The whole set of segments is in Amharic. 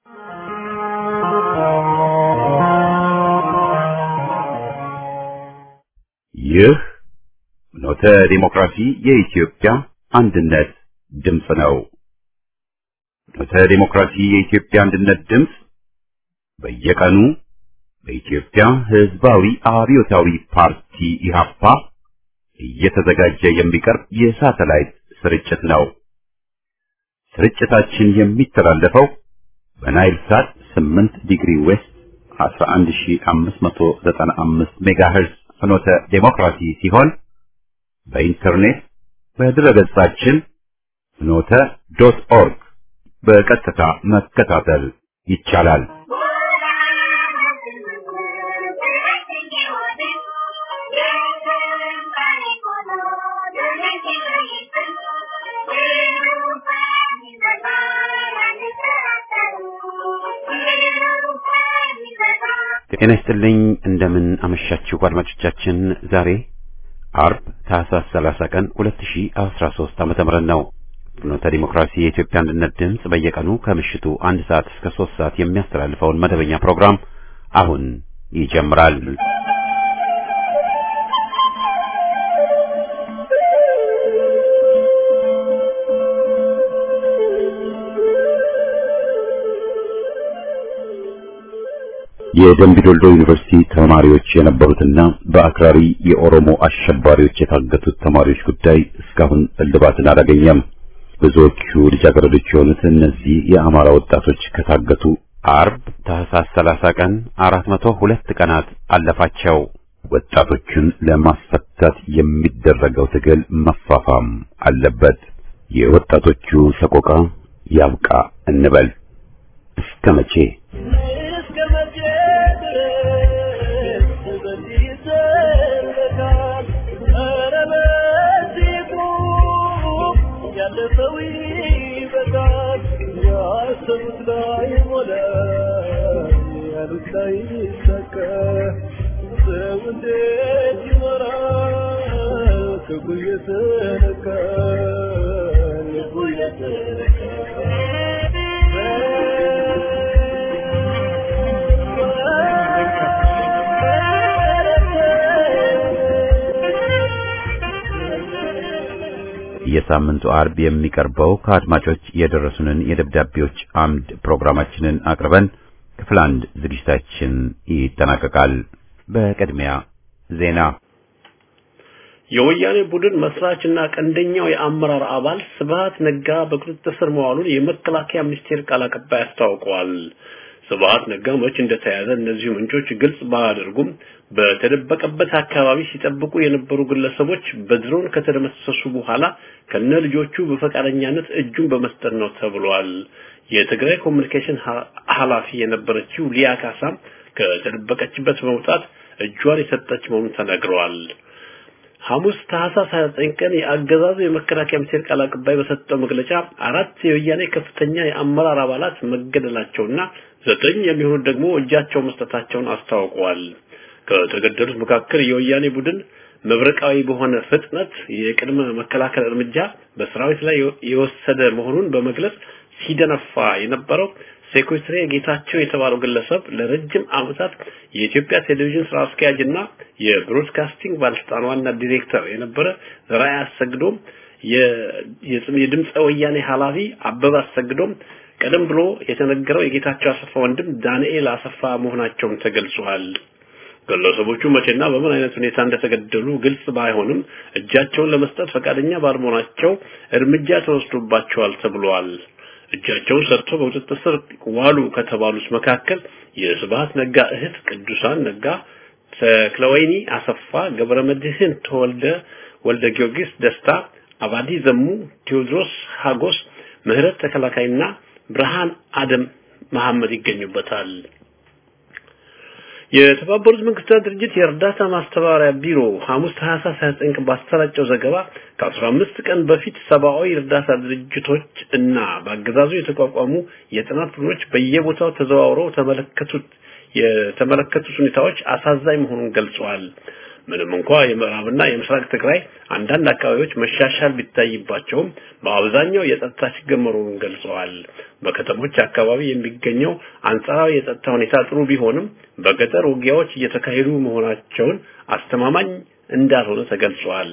ይህ ኖተ ዲሞክራሲ የኢትዮጵያ አንድነት ድምፅ ነው። ኖተ ዲሞክራሲ የኢትዮጵያ አንድነት ድምፅ በየቀኑ በኢትዮጵያ ሕዝባዊ አብዮታዊ ፓርቲ ኢህአፓ እየተዘጋጀ የሚቀርብ የሳተላይት ስርጭት ነው። ስርጭታችን የሚተላለፈው በናይል ሳት 8 ዲግሪ ዌስት 11595 ሜጋሄርዝ ፍኖተ ዴሞክራሲ ሲሆን በኢንተርኔት በድረገጻችን ፍኖተ ዶት ኦርግ በቀጥታ መከታተል ይቻላል። ጤና ይስጥልኝ። እንደምን አመሻችሁ አድማጮቻችን። ዛሬ አርብ ታህሳስ 30 ቀን 2013 ዓመተ ምህረት ነው። ፍኖተ ዲሞክራሲ የኢትዮጵያ አንድነት ድምፅ በየቀኑ ከምሽቱ አንድ ሰዓት እስከ 3 ሰዓት የሚያስተላልፈውን መደበኛ ፕሮግራም አሁን ይጀምራል። የደምቢ ዶልዶ ዩኒቨርሲቲ ተማሪዎች የነበሩትና በአክራሪ የኦሮሞ አሸባሪዎች የታገቱት ተማሪዎች ጉዳይ እስካሁን እልባትን አላገኘም። ብዙዎቹ ልጃገረዶች የሆኑት እነዚህ የአማራ ወጣቶች ከታገቱ አርብ ታህሳስ 30 ቀን 402 ቀናት አለፋቸው። ወጣቶቹን ለማስፈታት የሚደረገው ትግል መፋፋም አለበት። የወጣቶቹ ሰቆቃ ያብቃ እንበል። እስከ መቼ? የሳምንቱ አርብ የሚቀርበው ከአድማጮች የደረሱንን የደብዳቤዎች አምድ ፕሮግራማችንን አቅርበን ክፍል አንድ ዝግጅታችን ይጠናቀቃል። በቅድሚያ ዜና። የወያኔ ቡድን መስራችና ቀንደኛው የአመራር አባል ስብሃት ነጋ በቁጥጥር ስር መዋሉን የመከላከያ ሚኒስቴር ቃል አቀባይ አስታውቀዋል። ስብሃት ነጋ መች እንደተያዘ እነዚሁ ምንጮች ግልጽ ባያደርጉም በተደበቀበት አካባቢ ሲጠብቁ የነበሩ ግለሰቦች በድሮን ከተደመሰሱ በኋላ ከነ ልጆቹ በፈቃደኛነት እጁን በመስጠት ነው ተብሏል። የትግራይ ኮሚኒኬሽን ኃላፊ የነበረችው ሊያ ካሳም ከተደበቀችበት በመውጣት እጇን የሰጠች መሆኑን ተነግረዋል። ሐሙስ ታህሳስ 29 ቀን የአገዛዙ የመከላከያ ሚኒስቴር ቃል አቀባይ በሰጠው መግለጫ አራት የወያኔ ከፍተኛ የአመራር አባላት መገደላቸውና ዘጠኝ የሚሆኑት ደግሞ እጃቸው መስጠታቸውን አስታውቀዋል። ከተገደሉት መካከል የወያኔ ቡድን መብረቃዊ በሆነ ፍጥነት የቅድመ መከላከል እርምጃ በሰራዊት ላይ የወሰደ መሆኑን በመግለጽ ሲደነፋ የነበረው ሴኩሪታሪ ጌታቸው የተባለው ግለሰብ ለረጅም ዓመታት የኢትዮጵያ ቴሌቪዥን ስራ አስኪያጅና የብሮድካስቲንግ ባለስልጣን ዋና ዲሬክተር የነበረ ዘርአይ አሰግዶም የድምፀ ወያኔ ኃላፊ አበበ አሰግዶም ቀደም ብሎ የተነገረው የጌታቸው አሰፋ ወንድም ዳንኤል አሰፋ መሆናቸውን ተገልጿል። ግለሰቦቹ መቼና በምን አይነት ሁኔታ እንደተገደሉ ግልጽ ባይሆንም እጃቸውን ለመስጠት ፈቃደኛ ባለመሆናቸው እርምጃ ተወስዶባቸዋል ተብሏል። እጃቸውን ሰጥተው በቁጥጥር ስር ዋሉ ከተባሉት መካከል የስብሃት ነጋ እህት ቅዱሳን ነጋ፣ ተክለወይኒ አሰፋ፣ ገብረመድህን ተወልደ ወልደ ጊዮርጊስ ደስታ፣ አባዲ ዘሙ፣ ቴዎድሮስ ሀጎስ፣ ምህረት ተከላካይና ብርሃን አደም መሐመድ ይገኙበታል። የተባበሩት መንግስታት ድርጅት የእርዳታ ማስተባበሪያ ቢሮ ሐሙስ ታህሳስ 29 ባሰራጨው ዘገባ ከ15 ቀን በፊት ሰብአዊ እርዳታ ድርጅቶች እና በአገዛዙ የተቋቋሙ የጥናት ቡድኖች በየቦታው ተዘዋውረው ተመለከቱት የተመለከቱት ሁኔታዎች አሳዛኝ መሆኑን ገልጸዋል። ምንም እንኳ የምዕራብና የምስራቅ ትግራይ አንዳንድ አካባቢዎች መሻሻል ቢታይባቸውም በአብዛኛው የጸጥታ ችግር መኖሩን ገልጸዋል። በከተሞች አካባቢ የሚገኘው አንጻራዊ የጸጥታ ሁኔታ ጥሩ ቢሆንም በገጠር ውጊያዎች እየተካሄዱ መሆናቸውን አስተማማኝ እንዳልሆነ ተገልጿል።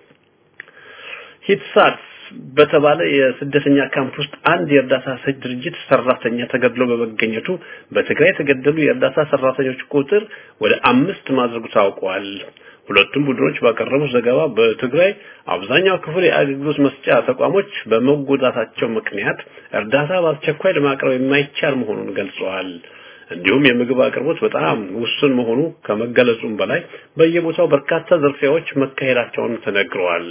ሂትሳት በተባለ የስደተኛ ካምፕ ውስጥ አንድ የእርዳታ ሰጭ ድርጅት ሰራተኛ ተገድሎ በመገኘቱ በትግራይ የተገደሉ የእርዳታ ሰራተኞች ቁጥር ወደ አምስት ማድረጉ ታውቋል። ሁለቱም ቡድኖች ባቀረቡት ዘገባ በትግራይ አብዛኛው ክፍል የአገልግሎት መስጫ ተቋሞች በመጎዳታቸው ምክንያት እርዳታ በአስቸኳይ ለማቅረብ የማይቻል መሆኑን ገልጸዋል። እንዲሁም የምግብ አቅርቦት በጣም ውሱን መሆኑ ከመገለጹም በላይ በየቦታው በርካታ ዝርፊያዎች መካሄዳቸውን ተነግረዋል።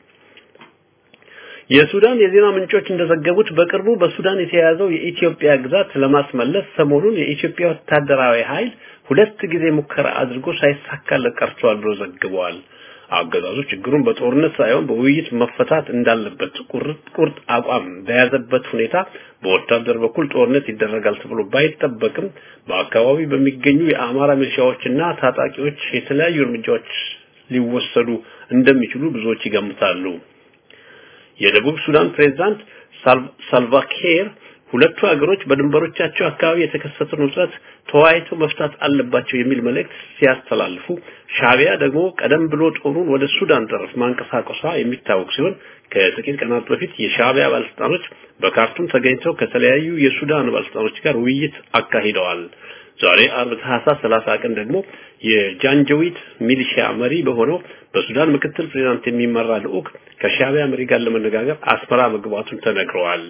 የሱዳን የዜና ምንጮች እንደዘገቡት በቅርቡ በሱዳን የተያዘው የኢትዮጵያ ግዛት ለማስመለስ ሰሞኑን የኢትዮጵያ ወታደራዊ ኃይል ሁለት ጊዜ ሙከራ አድርጎ ሳይሳካለት ቀርቷል ብሎ ዘግበዋል። አገዛዙ ችግሩን በጦርነት ሳይሆን በውይይት መፈታት እንዳለበት ቁርጥ ቁርጥ አቋም በያዘበት ሁኔታ በወታደር በኩል ጦርነት ይደረጋል ተብሎ ባይጠበቅም በአካባቢ በሚገኙ የአማራ ሚሊሻዎችና ታጣቂዎች የተለያዩ እርምጃዎች ሊወሰዱ እንደሚችሉ ብዙዎች ይገምታሉ። የደቡብ ሱዳን ፕሬዝዳንት ሳልቫኪር ሁለቱ ሀገሮች በድንበሮቻቸው አካባቢ የተከሰተውን ውጥረት ተወያይተው መፍታት አለባቸው የሚል መልእክት ሲያስተላልፉ ሻቢያ ደግሞ ቀደም ብሎ ጦሩን ወደ ሱዳን ጠረፍ ማንቀሳቀሷ የሚታወቅ ሲሆን ከጥቂት ቀናት በፊት የሻቢያ ባለስልጣኖች በካርቱም ተገኝተው ከተለያዩ የሱዳን ባለስልጣኖች ጋር ውይይት አካሂደዋል። ዛሬ አርብ ታህሳስ 30 ቀን ደግሞ የጃንጀዊት ሚሊሺያ መሪ በሆነው በሱዳን ምክትል ፕሬዝዳንት የሚመራ ልዑክ ከሻቢያ መሪ ጋር ለመነጋገር አስመራ መግባቱን ተነግረዋል።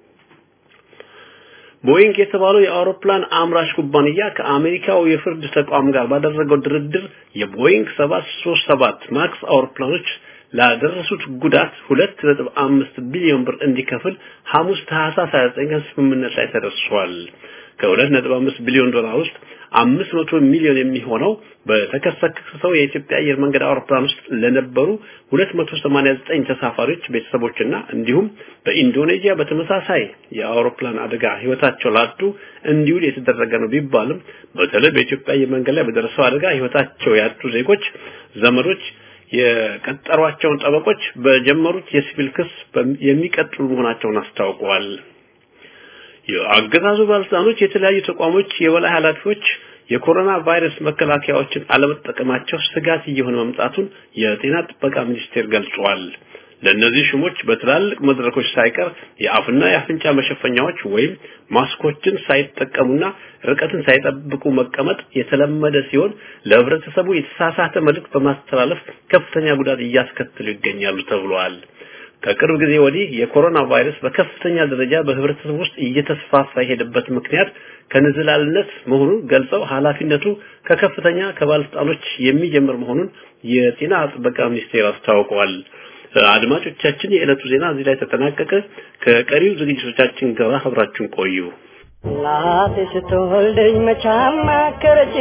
ቦይንግ የተባለው የአውሮፕላን አምራች ኩባንያ ከአሜሪካው የፍርድ ተቋም ጋር ባደረገው ድርድር የቦይንግ 737 ማክስ አውሮፕላኖች ላደረሱት ጉዳት 2.5 ቢሊዮን ብር እንዲከፍል ሐሙስ ታህሳስ 29 ቀን ስምምነት ላይ ተደርሷል። ከ2.5 ቢሊዮን ዶላር ውስጥ 500 ሚሊዮን የሚሆነው በተከሰከሰው የኢትዮጵያ አየር መንገድ አውሮፕላን ውስጥ ለነበሩ 289 ተሳፋሪዎች ቤተሰቦችና እንዲሁም በኢንዶኔዥያ በተመሳሳይ የአውሮፕላን አደጋ ህይወታቸው ላጡ እንዲውል የተደረገ ነው ቢባልም በተለይ በኢትዮጵያ አየር መንገድ ላይ በደረሰው አደጋ ህይወታቸው ያጡ ዜጎች ዘመዶች የቀጠሯቸውን ጠበቆች በጀመሩት የሲቪል ክስ የሚቀጥሉ መሆናቸውን አስታውቀዋል። የአገዛዙ ባለስልጣኖች የተለያዩ ተቋሞች የበላይ ኃላፊዎች የኮሮና ቫይረስ መከላከያዎችን አለመጠቀማቸው ስጋት እየሆነ መምጣቱን የጤና ጥበቃ ሚኒስቴር ገልጿል። ለእነዚህ ሹሞች በትላልቅ መድረኮች ሳይቀር የአፍና የአፍንጫ መሸፈኛዎች ወይም ማስኮችን ሳይጠቀሙና ርቀትን ሳይጠብቁ መቀመጥ የተለመደ ሲሆን ለህብረተሰቡ የተሳሳተ መልእክት በማስተላለፍ ከፍተኛ ጉዳት እያስከተሉ ይገኛሉ ተብሏል። ከቅርብ ጊዜ ወዲህ የኮሮና ቫይረስ በከፍተኛ ደረጃ በህብረተሰቡ ውስጥ እየተስፋፋ የሄደበት ምክንያት ከንዝላልነት መሆኑን ገልጸው ኃላፊነቱ ከከፍተኛ ከባለስልጣኖች የሚጀምር መሆኑን የጤና ጥበቃ ሚኒስቴር አስታውቀዋል። አድማጮቻችን፣ የዕለቱ ዜና እዚህ ላይ ተጠናቀቀ። ከቀሪው ዝግጅቶቻችን ጋር አብራችሁን ቆዩ። እናቴ ስትወልደኝ መቻም አከረች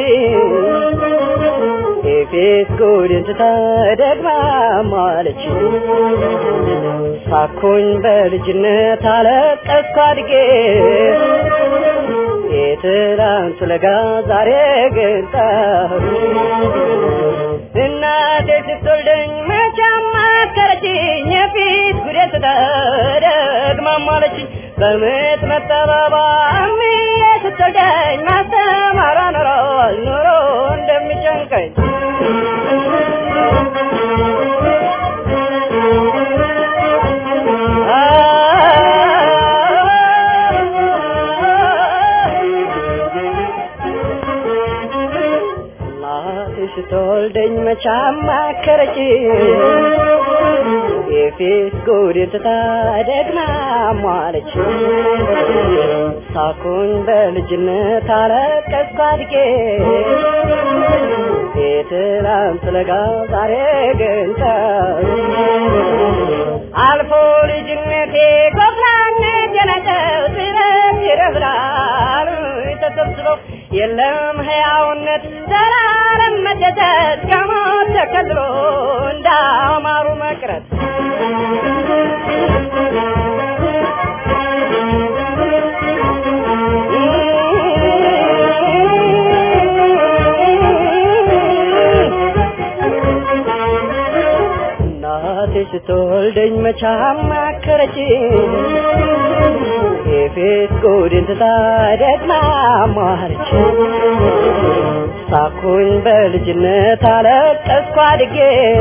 የፊት ጉድን ትታ ደግማ ማለች ሳኩኝ በልጅነት አለቀስኩ አድጌ የትላንቱ ለጋ ዛሬ ግን ጠሩ እናቴ ስትወልደኝ መቻም አከረችኝ የፊት ጉድን ትታ ደግማ ማለችኝ በምጥ መጠባባ እምዬ ስትወልደኝ ማስተማሯ ኖሮ ኑሮ እንደሚጨንቀኝ ስትወልደኝ መቻም አከረችኝ የፊት ጉድን ትታ ደግማ ሟለች ሳኩን በልጅነት አለቀስኩ አድጌ የትላንት ለጋ ዛሬ ግን አልፎ ልጅነቴ ጎፍራነት የነቀው ስለት ይረፍራል ተሰብስበው የለም ሕያውነት ዘላለም መደሰት ከሞት ተከልሎ እንዳማሩ መቅረት ልትወልደኝ መቻ ማከረች የፌስ ጉድን ትታ ደግማ ማረች ሳኩኝ በልጅነት አለቀስኩ አድጌ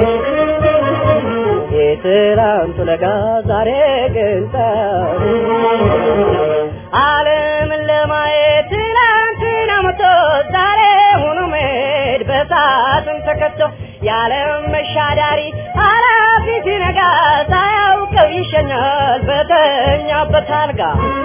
የትላንቱ ለጋ ዛሬ ግን ጠብ ዓለምን ለማየት ትላንትና መቶ ዛሬ ሆኖ መሄድ በሳጥን ተከቶ የዓለም መሻዳሪ ኃላፊ ሲነጋ ሳያውቀው ይሸኛል በተኛበት አልጋ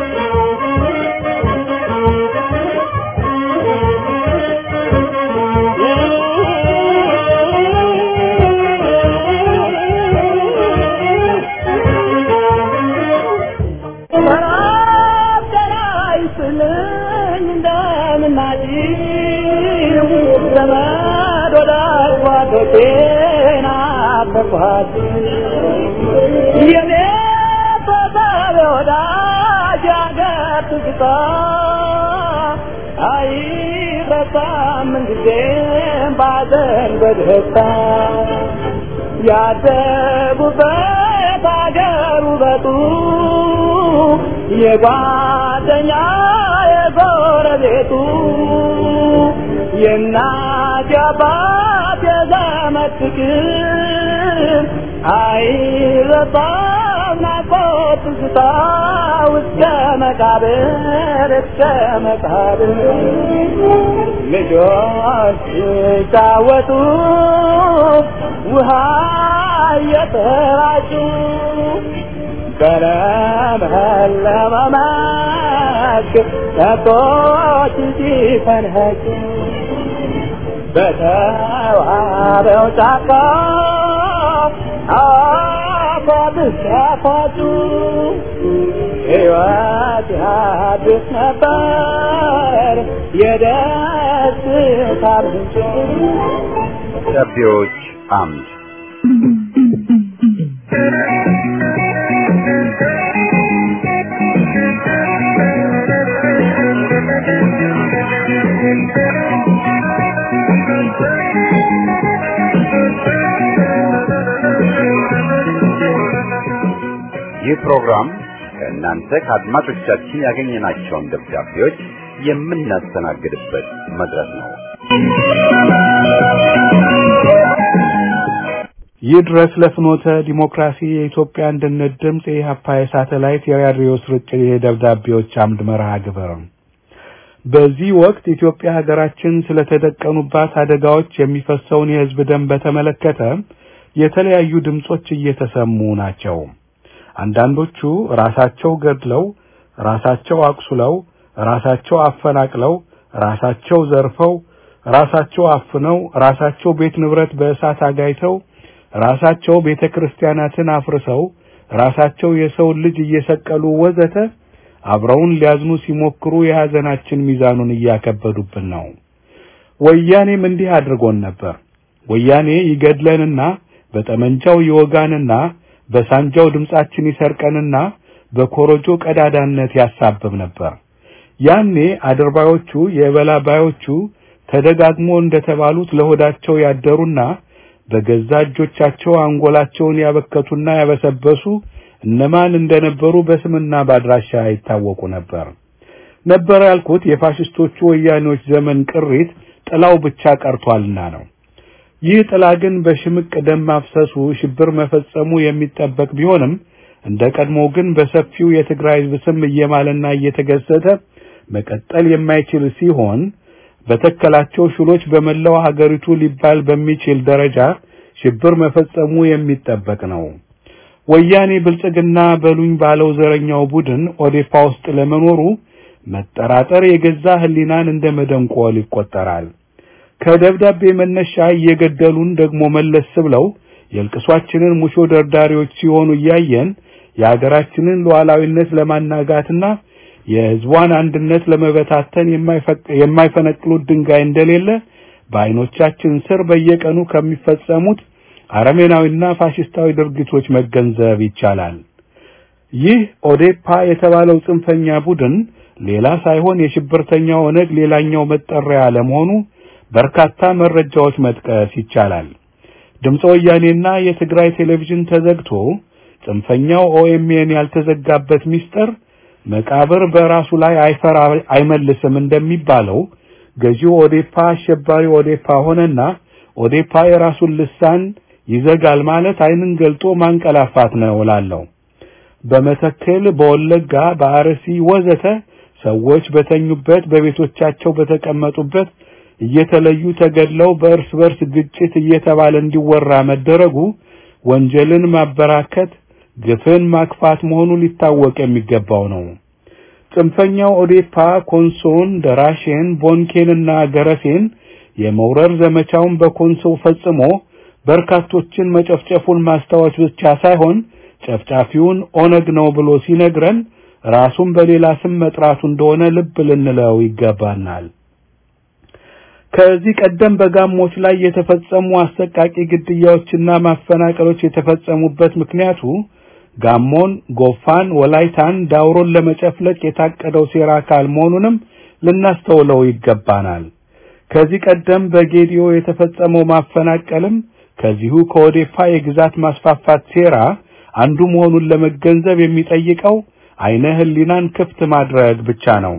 ያደጉበት አገር ውበቱ የጓደኛ የጎረቤቱ የእናት የአባት የዘመድ ፍቅር አይረሳም ናፍቆት ትዝታ እስከ መቃብር እስከ መቃብር ልጆች ሲጫወቱ ውሃ እየተራጩ በለመለመ መስክ ከብቶች ሲፈንኸጩ በተዋበው ጫካ አፏብስ ያፏጩ ሕይወት ያድስ ነበር የደስታ ምንጭ ደብዳቤዎች አምድ ይህ ፕሮግራም ከእናንተ ከአድማጮቻችን ያገኘናቸውን ደብዳቤዎች የምናስተናግድበት መድረክ ነው። ይህ ድረስ ለፍኖተ ዲሞክራሲ የኢትዮጵያ አንድነት ድምፅ የኢህአፓ የሳተላይት የራዲዮ ስርጭት የደብዳቤዎች አምድ መርሃ ግብር በዚህ ወቅት ኢትዮጵያ ሀገራችን ስለተደቀኑባት አደጋዎች የሚፈሰውን የህዝብ ደም በተመለከተ የተለያዩ ድምጾች እየተሰሙ ናቸው። አንዳንዶቹ ራሳቸው ገድለው፣ ራሳቸው አቁስለው፣ ራሳቸው አፈናቅለው፣ ራሳቸው ዘርፈው፣ ራሳቸው አፍነው፣ ራሳቸው ቤት ንብረት በእሳት አጋይተው፣ ራሳቸው ቤተ ክርስቲያናትን አፍርሰው፣ ራሳቸው የሰውን ልጅ እየሰቀሉ ወዘተ አብረውን ሊያዝኑ ሲሞክሩ የሐዘናችን ሚዛኑን እያከበዱብን ነው። ወያኔም እንዲህ አድርጎን ነበር። ወያኔ ይገድለንና በጠመንጃው ይወጋንና በሳንጃው ድምጻችን ይሰርቀንና በኮረጆ ቀዳዳነት ያሳብብ ነበር። ያኔ አድርባዮቹ የበላባዮቹ ተደጋግሞ እንደተባሉት ለሆዳቸው ያደሩና በገዛ እጆቻቸው አንጎላቸውን ያበከቱና ያበሰበሱ እነማን እንደነበሩ በስምና ባድራሻ ይታወቁ ነበር። ነበር ያልኩት የፋሽስቶቹ ወያኔዎች ዘመን ቅሪት ጥላው ብቻ ቀርቷልና ነው። ይህ ጥላ ግን በሽምቅ ደም ማፍሰሱ ሽብር መፈጸሙ የሚጠበቅ ቢሆንም እንደ ቀድሞ ግን በሰፊው የትግራይ ሕዝብ ስም እየማለና እየተገሰተ መቀጠል የማይችል ሲሆን በተከላቸው ሽሎች በመላው ሀገሪቱ ሊባል በሚችል ደረጃ ሽብር መፈጸሙ የሚጠበቅ ነው። ወያኔ ብልጽግና በሉኝ ባለው ዘረኛው ቡድን ኦዴፓ ውስጥ ለመኖሩ መጠራጠር የገዛ ሕሊናን እንደ መደንቆል ይቆጠራል። ከደብዳቤ መነሻ እየገደሉን ደግሞ መለስ ብለው የልቅሷችንን ሙሾ ደርዳሪዎች ሲሆኑ እያየን የሀገራችንን ሉዓላዊነት ለማናጋትና የሕዝቧን አንድነት ለመበታተን የማይፈነቅሉት ድንጋይ እንደሌለ በዓይኖቻችን ስር በየቀኑ ከሚፈጸሙት አረሜናዊና ፋሽስታዊ ድርጊቶች መገንዘብ ይቻላል። ይህ ኦዴፓ የተባለው ጽንፈኛ ቡድን ሌላ ሳይሆን የሽብርተኛው ኦነግ ሌላኛው መጠሪያ ለመሆኑ በርካታ መረጃዎች መጥቀስ ይቻላል። ድምፀ ወያኔና የትግራይ ቴሌቪዥን ተዘግቶ ጽንፈኛው ኦኤምኤን ያልተዘጋበት ሚስጥር መቃብር በራሱ ላይ አይፈራ አይመልስም እንደሚባለው ገዢው ኦዴፓ አሸባሪ ኦዴፓ ሆነና ኦዴፓ የራሱን ልሳን ይዘጋል ማለት አይንን ገልጦ ማንቀላፋት ነው እላለሁ። በመተከል፣ በወለጋ፣ በአርሲ ወዘተ ሰዎች በተኙበት በቤቶቻቸው በተቀመጡበት እየተለዩ ተገድለው በእርስ በርስ ግጭት እየተባለ እንዲወራ መደረጉ ወንጀልን ማበራከት፣ ግፍን ማክፋት መሆኑ ሊታወቅ የሚገባው ነው። ጽንፈኛው ኦዴፓ ኮንሶን፣ ደራሼን፣ ቦንኬንና ገረሴን የመውረር ዘመቻውን በኮንሶ ፈጽሞ በርካቶችን መጨፍጨፉን ማስታወስ ብቻ ሳይሆን ጨፍጫፊውን ኦነግ ነው ብሎ ሲነግረን ራሱን በሌላ ስም መጥራቱ እንደሆነ ልብ ልንለው ይገባናል። ከዚህ ቀደም በጋሞች ላይ የተፈጸሙ አሰቃቂ ግድያዎችና ማፈናቀሎች የተፈጸሙበት ምክንያቱ ጋሞን፣ ጎፋን፣ ወላይታን፣ ዳውሮን ለመጨፍለቅ የታቀደው ሴራ አካል መሆኑንም ልናስተውለው ይገባናል። ከዚህ ቀደም በጌዲዮ የተፈጸመው ማፈናቀልም ከዚሁ ከኦዴፓ የግዛት ማስፋፋት ሴራ አንዱ መሆኑን ለመገንዘብ የሚጠይቀው አይነ ህሊናን ክፍት ማድረግ ብቻ ነው።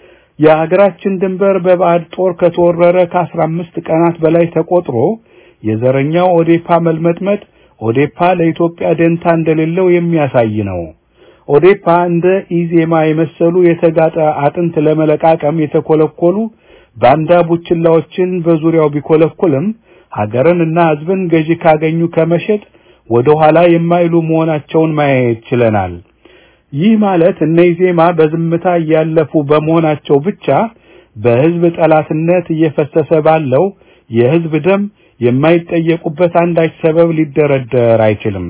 የሀገራችን ድንበር በባዕድ ጦር ከተወረረ ከአስራ አምስት ቀናት በላይ ተቆጥሮ የዘረኛው ኦዴፓ መልመጥመጥ ኦዴፓ ለኢትዮጵያ ደንታ እንደሌለው የሚያሳይ ነው። ኦዴፓ እንደ ኢዜማ የመሰሉ የተጋጠ አጥንት ለመለቃቀም የተኮለኮሉ ባንዳ ቡችላዎችን በዙሪያው ቢኮለኩልም ሀገርን እና ህዝብን ገዢ ካገኙ ከመሸጥ ወደ ኋላ የማይሉ መሆናቸውን ማየት ችለናል። ይህ ማለት እነ ኢዜማ በዝምታ እያለፉ በመሆናቸው ብቻ በህዝብ ጠላትነት እየፈሰሰ ባለው የህዝብ ደም የማይጠየቁበት አንዳች ሰበብ ሊደረደር አይችልም።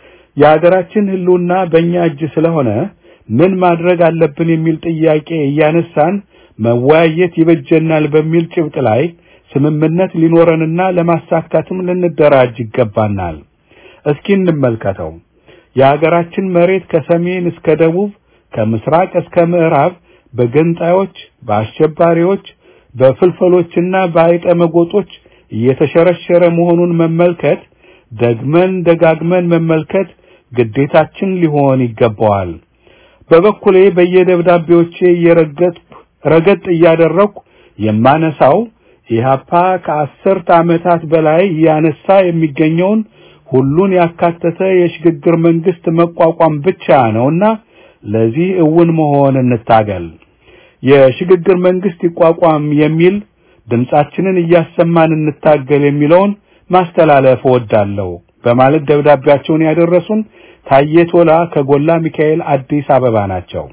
የሀገራችን ህልውና በእኛ እጅ ስለሆነ ምን ማድረግ አለብን የሚል ጥያቄ እያነሳን መወያየት ይበጀናል በሚል ጭብጥ ላይ ስምምነት ሊኖረንና ለማሳካትም ልንደራጅ ይገባናል። እስኪ እንመልከተው። የሀገራችን መሬት ከሰሜን እስከ ደቡብ ከምስራቅ እስከ ምዕራብ በገንጣዮች፣ በአሸባሪዎች፣ በፍልፈሎችና በአይጠ መጎጦች እየተሸረሸረ መሆኑን መመልከት ደግመን ደጋግመን መመልከት ግዴታችን ሊሆን ይገባዋል። በበኩሌ በየደብዳቤዎቼ እየረገጥ ረገጥ እያደረኩ የማነሳው ኢህአፓ ከአስርት ዓመታት በላይ እያነሳ የሚገኘውን ሁሉን ያካተተ የሽግግር መንግስት መቋቋም ብቻ ነውና ለዚህ እውን መሆን እንታገል። የሽግግር መንግስት ይቋቋም የሚል ድምጻችንን እያሰማን እንታገል የሚለውን ማስተላለፍ እወዳለሁ በማለት ደብዳቤያቸውን ያደረሱን ታዬ ቶላ ከጎላ ሚካኤል አዲስ አበባ ናቸው።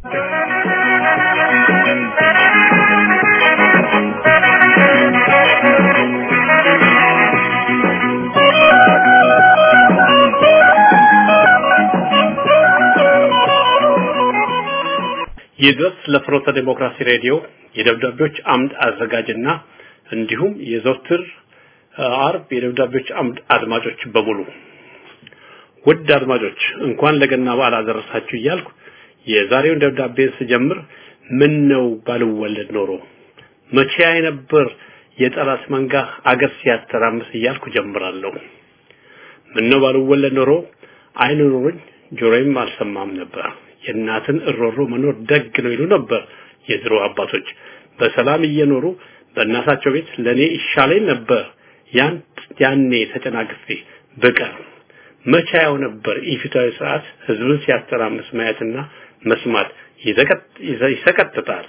ይድረስ ለፍኖተ ዴሞክራሲ ሬዲዮ የደብዳቤዎች አምድ አዘጋጅና እንዲሁም የዘወትር አርብ የደብዳቤዎች አምድ አድማጮች በሙሉ ውድ አድማጮች እንኳን ለገና በዓል አደረሳችሁ እያልኩ የዛሬውን ደብዳቤን ስጀምር ምን ነው ባልወለድ ኖሮ መቼ ነበር የጠላት መንጋ አገር ሲያተራምስ እያልኩ ጀምራለሁ። ምን ነው ባልወለድ ኖሮ አይን ኖሮኝ ጆሮዬም አልሰማም ነበር። የእናትን እሮሮ መኖር ደግ ነው ይሉ ነበር የድሮ አባቶች። በሰላም እየኖሩ በእናታቸው ቤት ለኔ ይሻለኝ ነበር ያን ያኔ ተጨናግፌ በቀር መቻያው ነበር ኢፊታዊ ስርዓት ህዝብን ሲያተራምስ ማየትና መስማት ይሰቀጥጣል።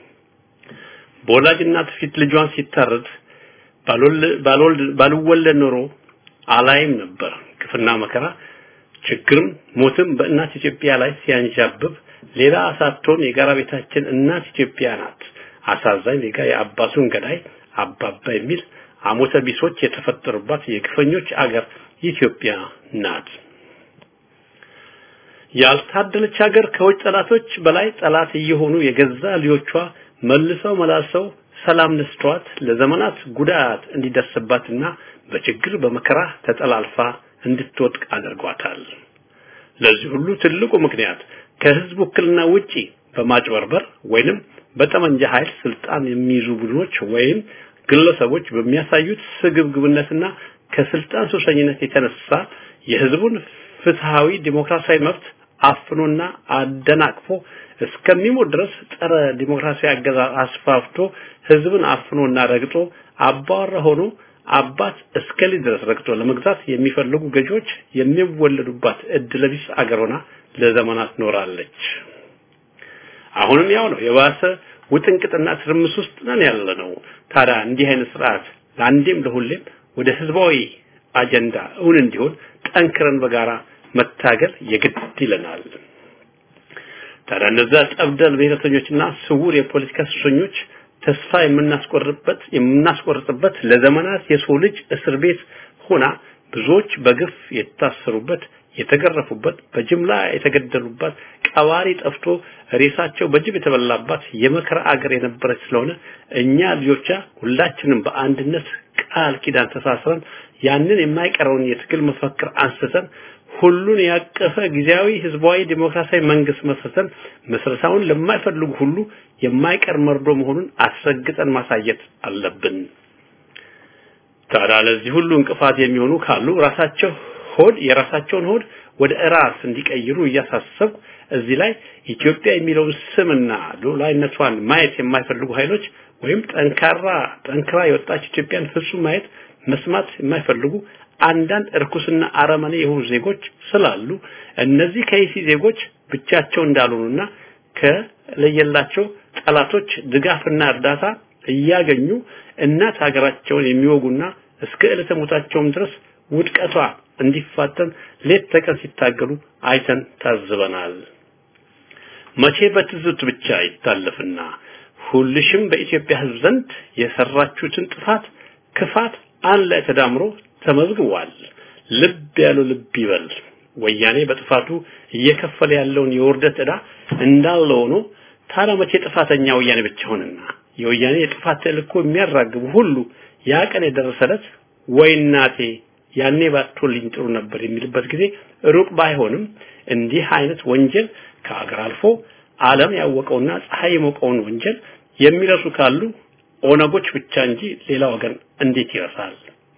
በወላጅ እናት ፊት ልጇን ሲታረድ ባልወለድ ኖሮ አላይም ነበር ግፍና መከራ ችግርም ሞትም በእናት ኢትዮጵያ ላይ ሲያንዣብብ ሌላ ሳትሆን የጋራ ቤታችን እናት ኢትዮጵያ ናት። አሳዛኝ ዜጋ የአባቱን ገዳይ አባባ የሚል አሞተ ቢሶች የተፈጠሩባት የግፈኞች አገር ኢትዮጵያ ናት። ያልታደለች ሀገር ከውጭ ጠላቶች በላይ ጠላት እየሆኑ የገዛ ልጆቿ መልሰው መላልሰው ሰላም ነስተዋት ለዘመናት ጉዳት እንዲደርስባትና በችግር በመከራ ተጠላልፋ እንድትወድቅ አድርጓታል። ለዚህ ሁሉ ትልቁ ምክንያት ከህዝብ ውክልና ውጪ በማጭበርበር ወይንም በጠመንጃ ኃይል ስልጣን የሚይዙ ቡድኖች ወይም ግለሰቦች በሚያሳዩት ስግብግብነትና ከስልጣን ሱሰኝነት የተነሳ የህዝቡን ፍትሃዊ ዲሞክራሲያዊ መብት አፍኖና አደናቅፎ እስከሚሞት ድረስ ጸረ ዲሞክራሲያዊ አገዛዝ አስፋፍቶ ህዝብን አፍኖና ረግጦ አባወራ ሆኖ አባት እስከ ልጅ ድረስ ረግጦ ለመግዛት የሚፈልጉ ገዢዎች የሚወለዱባት እድለቢስ አገር ሆና ለዘመናት ኖራለች። አሁንም ያው ነው። የባሰ ውጥንቅጥና ትርምስ ውስጥ ነን ያለ ነው። ታዲያ እንዲህ አይነት ስርዓት ለአንዴም ለሁሌም ወደ ህዝባዊ አጀንዳ እውን እንዲሆን ጠንክረን በጋራ መታገል የግድ ይለናል። ታዲያ እነዛ ጠብደል ብሔረተኞችና ስውር የፖለቲካ እስረኞች ተስፋ የምናስቆርጥበት የምናስቆርጥበት ለዘመናት የሰው ልጅ እስር ቤት ሆና ብዙዎች በግፍ የታሰሩበት የተገረፉበት በጅምላ የተገደሉባት ቀባሪ ጠፍቶ ሬሳቸው በጅብ የተበላባት የመከራ አገር የነበረች ስለሆነ እኛ ልጆቿ ሁላችንም በአንድነት ቃል ኪዳን ተሳስረን ያንን የማይቀረውን የትግል መፈክር አንስተን ሁሉን ያቀፈ ጊዜያዊ ህዝባዊ ዲሞክራሲያዊ መንግስት መስርተን መስረታውን ለማይፈልጉ ሁሉ የማይቀር መርዶ መሆኑን አስረግጠን ማሳየት አለብን። ታዲያ ለዚህ ሁሉ እንቅፋት የሚሆኑ ካሉ ራሳቸው ሆድ የራሳቸውን ሆድ ወደ ራስ እንዲቀይሩ እያሳሰብኩ እዚህ ላይ ኢትዮጵያ የሚለውን ስምና ሉዓላዊነቷን ማየት የማይፈልጉ ኃይሎች ወይም ጠንካራ ጠንክራ የወጣች ኢትዮጵያን ፍጹም ማየት መስማት የማይፈልጉ አንዳንድ እርኩስና አረመኔ የሆኑ ዜጎች ስላሉ እነዚህ ከይሲ ዜጎች ብቻቸው እንዳልሆኑና ከለየላቸው ጠላቶች ድጋፍና እርዳታ እያገኙ እናት ሀገራቸውን የሚወጉና እስከ ዕለተ ሞታቸውም ድረስ ውድቀቷ እንዲፋጠን ሌት ተቀን ሲታገሉ አይተን ታዝበናል። መቼ በትዝብት ብቻ ይታለፍና ሁልሽም በኢትዮጵያ ሕዝብ ዘንድ የሰራችሁትን ጥፋት ክፋት አንድ ላይ ተዳምሮ ተመዝግቧል። ልብ ያለው ልብ ይበል። ወያኔ በጥፋቱ እየከፈለ ያለውን የውርደት ዕዳ እንዳለ ሆኖ ታዲያ መቼ ጥፋተኛ ወያኔ ብቻ ሆነና የወያኔ የጥፋት ተልእኮ የሚያራግቡ ሁሉ ያ ቀን የደረሰለት ወይ እናቴ ያኔ ባትወልኝ ጥሩ ነበር የሚልበት ጊዜ ሩቅ ባይሆንም እንዲህ አይነት ወንጀል ከአገር አልፎ ዓለም ያወቀውና ፀሐይ የሞቀውን ወንጀል የሚረሱ ካሉ ኦነጎች ብቻ እንጂ ሌላ ወገን እንዴት ይረሳል?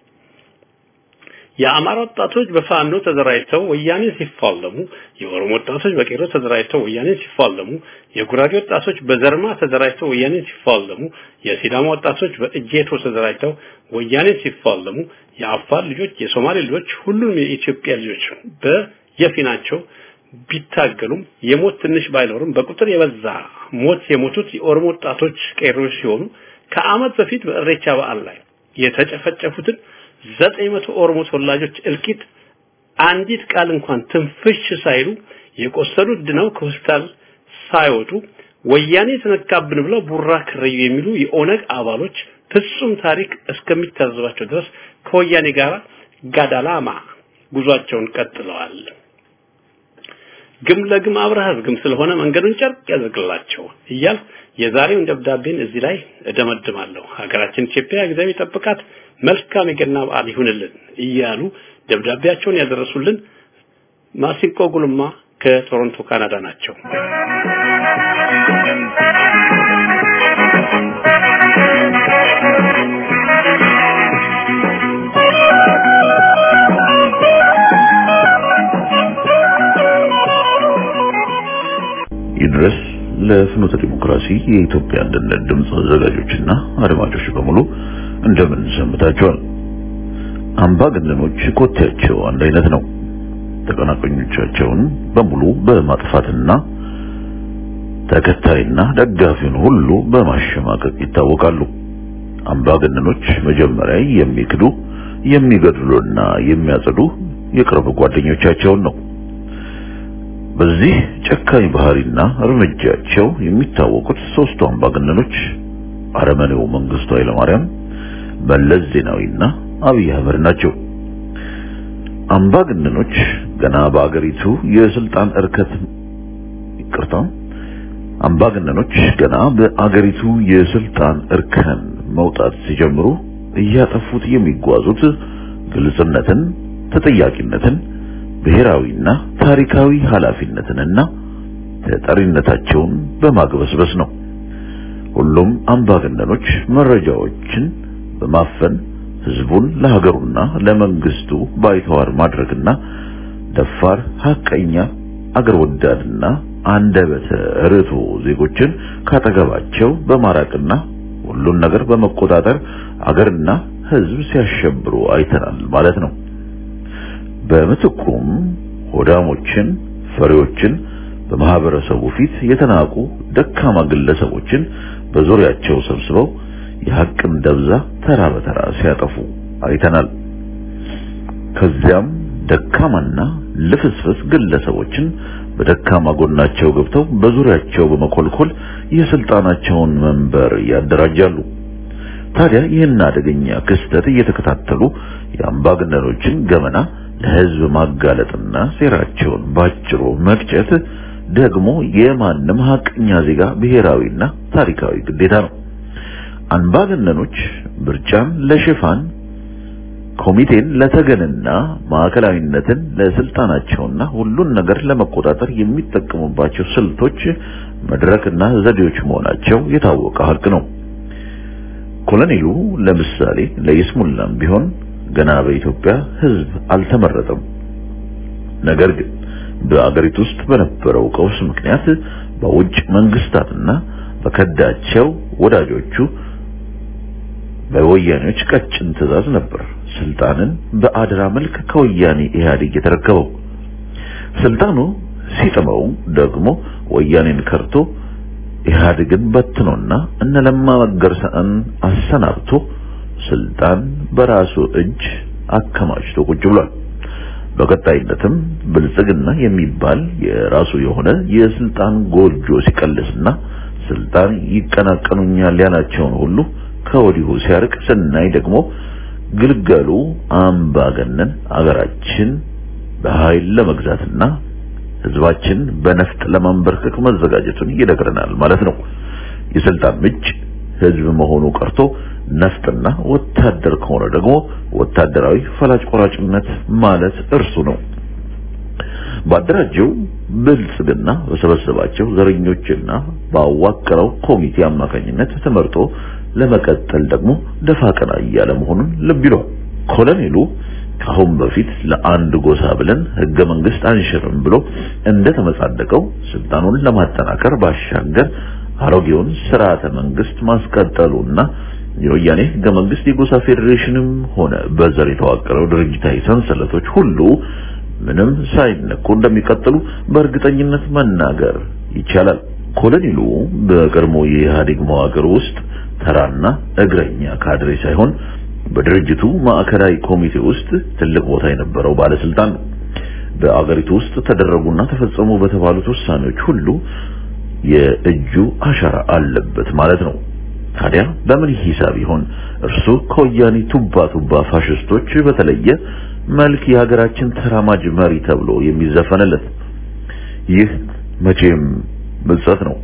የአማራ ወጣቶች በፋኖ ተደራጅተው ወያኔ ሲፋለሙ፣ የኦሮሞ ወጣቶች በቄሮ ተደራጅተው ወያኔ ሲፋለሙ፣ የጉራጌ ወጣቶች በዘርማ ተደራጅተው ወያኔ ሲፋለሙ፣ የሲዳማ ወጣቶች በእጄቶ ተደራጅተው ወያኔ ሲፋለሙ፣ የአፋር ልጆች፣ የሶማሌ ልጆች፣ ሁሉም የኢትዮጵያ ልጆች በየፊናቸው ቢታገሉም የሞት ትንሽ ባይኖርም በቁጥር የበዛ ሞት የሞቱት የኦሮሞ ወጣቶች ቄሮች ሲሆኑ ከዓመት በፊት በእሬቻ በዓል ላይ የተጨፈጨፉትን ዘጠኝ መቶ ኦሮሞ ተወላጆች እልቂት አንዲት ቃል እንኳን ትንፍሽ ሳይሉ የቆሰሉት ድነው ከሆስፒታል ሳይወጡ ወያኔ ተነካብን ብለው ቡራ ክረዩ የሚሉ የኦነግ አባሎች ፍጹም ታሪክ እስከሚታዘባቸው ድረስ ከወያኔ ጋር ጋዳላማ ጉዟቸውን ቀጥለዋል። ግም ለግም አብረህ ግም ስለሆነ መንገዱን ጨርቅ ያደርግላቸው እያል የዛሬውን ደብዳቤን እዚህ ላይ እደመድማለሁ። ሀገራችን ኢትዮጵያ እግዚአብሔር ጠብቃት፣ መልካም የገና በዓል ይሁንልን እያሉ ደብዳቤያቸውን ያደረሱልን ማሲንቆ ጉልማ ከቶሮንቶ ካናዳ ናቸው። ይድረስ ለፍኖተ ዲሞክራሲ የኢትዮጵያ አንድነት ድምፅ አዘጋጆችና አድማጮች በሙሉ እንደምን ሰምታችኋል? አምባገነኖች ኮቴያቸው አንድ አይነት ነው። ተቀናቃኞቻቸውን በሙሉ በማጥፋትና ተከታይና ደጋፊውን ሁሉ በማሸማቀቅ ይታወቃሉ። አምባገነኖች መጀመሪያ የሚክዱ የሚገድሉና የሚያጸዱ የቅርብ ጓደኞቻቸውን ነው። በዚህ ጨካኝ ባህሪና እርምጃቸው የሚታወቁት ሶስቱ አምባገነኖች አረመኔው መንግስቱ ኃይለማርያም፣ መለስ ዜናዊና አብይ አህመድ ናቸው። አምባገነኖች ገና በአገሪቱ የስልጣን እርከት ይቅርታ፣ አምባገነኖች ገና በአገሪቱ የስልጣን እርከን መውጣት ሲጀምሩ እያጠፉት የሚጓዙት ግልጽነትን፣ ተጠያቂነትን ብሔራዊና ታሪካዊ ኃላፊነትንና ተጠሪነታቸውን በማግበስበስ ነው። ሁሉም አምባገነኖች መረጃዎችን በማፈን ህዝቡን ለሀገሩና ለመንግስቱ ባይተዋር ማድረግና ደፋር፣ ሐቀኛ፣ አገር ወዳድና አንደበተ ርቱዕ ዜጎችን ካጠገባቸው በማራቅና ሁሉን ነገር በመቆጣጠር አገርና ሕዝብ ሲያሸብሩ አይተናል ማለት ነው። በምትኩም ሆዳሞችን፣ ፈሪዎችን፣ በማህበረሰቡ ፊት የተናቁ ደካማ ግለሰቦችን በዙሪያቸው ሰብስበው የሐቅን ደብዛ ተራ በተራ ሲያጠፉ አይተናል። ከዚያም ደካማና ልፍስፍስ ግለሰቦችን በደካማ ጎናቸው ገብተው በዙሪያቸው በመኮልኮል የስልጣናቸውን መንበር ያደራጃሉ። ታዲያ ይህን አደገኛ ክስተት እየተከታተሉ የአምባገነኖችን ገመና ለሕዝብ ማጋለጥና ሴራቸውን ባጭሩ መቅጨት ደግሞ የማንም ሐቀኛ ዜጋ ብሔራዊና ታሪካዊ ግዴታ ነው። አምባገነኖች ምርጫን ለሽፋን ኮሚቴን ለተገንና ማዕከላዊነትን ለስልጣናቸውና ሁሉን ነገር ለመቆጣጠር የሚጠቀሙባቸው ስልቶች መድረክና ዘዴዎች መሆናቸው የታወቀ ሀቅ ነው። ኮሎኔሉ ለምሳሌ ለይስሙላም ቢሆን ገና በኢትዮጵያ ሕዝብ አልተመረጠም። ነገር ግን በአገሪቱ ውስጥ በነበረው ቀውስ ምክንያት በውጭ መንግስታትና በከዳቸው ወዳጆቹ በወያኔዎች ቀጭን ትዕዛዝ ነበር ስልጣንን በአደራ መልክ ከወያኔ ኢህአዴግ የተረከበው። ስልጣኑ ሲጥመው ደግሞ ወያኔን ከርቶ ኢህአዴግን በትኖና እነ ለማ መገርሳን አሰናብቶ ስልጣን በራሱ እጅ አከማችቶ ቁጭ ብሏል። በቀጣይነትም ብልጽግና የሚባል የራሱ የሆነ የስልጣን ጎጆ ሲቀልስና ስልጣን ይቀናቀኑኛል ያላቸውን ሁሉ ከወዲሁ ሲያርቅ ስናይ ደግሞ ግልገሉ አምባገነን አገራችን በኃይል ለመግዛትና ህዝባችን በነፍጥ ለማንበርከክ መዘጋጀቱን ይነግረናል ማለት ነው። የስልጣን ምንጭ ህዝብ መሆኑ ቀርቶ ነፍጥና ወታደር ከሆነ ደግሞ ወታደራዊ ፈላጭ ቆራጭነት ማለት እርሱ ነው። ባደራጀው ብልጽግና በሰበሰባቸው ዘረኞችና ባዋቀረው ኮሚቴ አማካኝነት ተመርጦ ለመቀጠል ደግሞ ደፋ ቀና እያለ መሆኑን ልብ ይሏል። ኮሎኔሉ ከአሁን በፊት ለአንድ ጎሳ ብለን ህገ መንግስት አንሽርም ብሎ እንደተመጻደቀው ስልጣኑን ለማጠናከር ባሻገር አሮጌውን ስርዓተ መንግስት ማስቀጠሉና የወያኔ ህገ መንግስት የጎሳ ፌዴሬሽንም ሆነ በዘር የተዋቀረው ድርጅታዊ ሰንሰለቶች ሁሉ ምንም ሳይነኩ እንደሚቀጥሉ በእርግጠኝነት መናገር ይቻላል። ኮሎኔሉ በቀድሞ የኢህአዴግ መዋቅር ውስጥ ተራና እግረኛ ካድሬ ሳይሆን በድርጅቱ ማዕከላዊ ኮሚቴ ውስጥ ትልቅ ቦታ የነበረው ባለስልጣን ነው። በአገሪቱ ውስጥ ተደረጉና ተፈጸሙ በተባሉት ውሳኔዎች ሁሉ የእጁ አሻራ አለበት ማለት ነው። ታዲያ በምን ሂሳብ ይሆን እርሱ ከወያኔ ቱባ ቱባ ፋሽስቶች በተለየ መልክ የሀገራችን ተራማጅ መሪ ተብሎ የሚዘፈንለት? ይህ መቼም ምጸት ነው።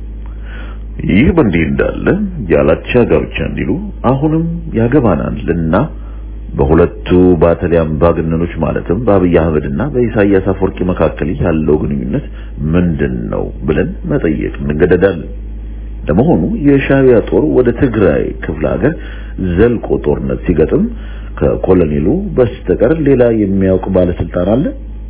ይህ በእንዲህ እንዳለ ያላቻ ጋብቻ እንዲሉ አሁንም ያገባናልና በሁለቱ ባተሊያ አምባገነኖች ማለትም በአብይ አህመድና በኢሳያስ አፈወርቂ መካከል ያለው ግንኙነት ምንድን ነው ብለን መጠየቅ እንገደዳለን። ለመሆኑ የሻዕቢያ ጦር ወደ ትግራይ ክፍለ ሀገር ዘልቆ ጦርነት ሲገጥም ከኮሎኔሉ በስተቀር ሌላ የሚያውቅ ባለስልጣን አለ?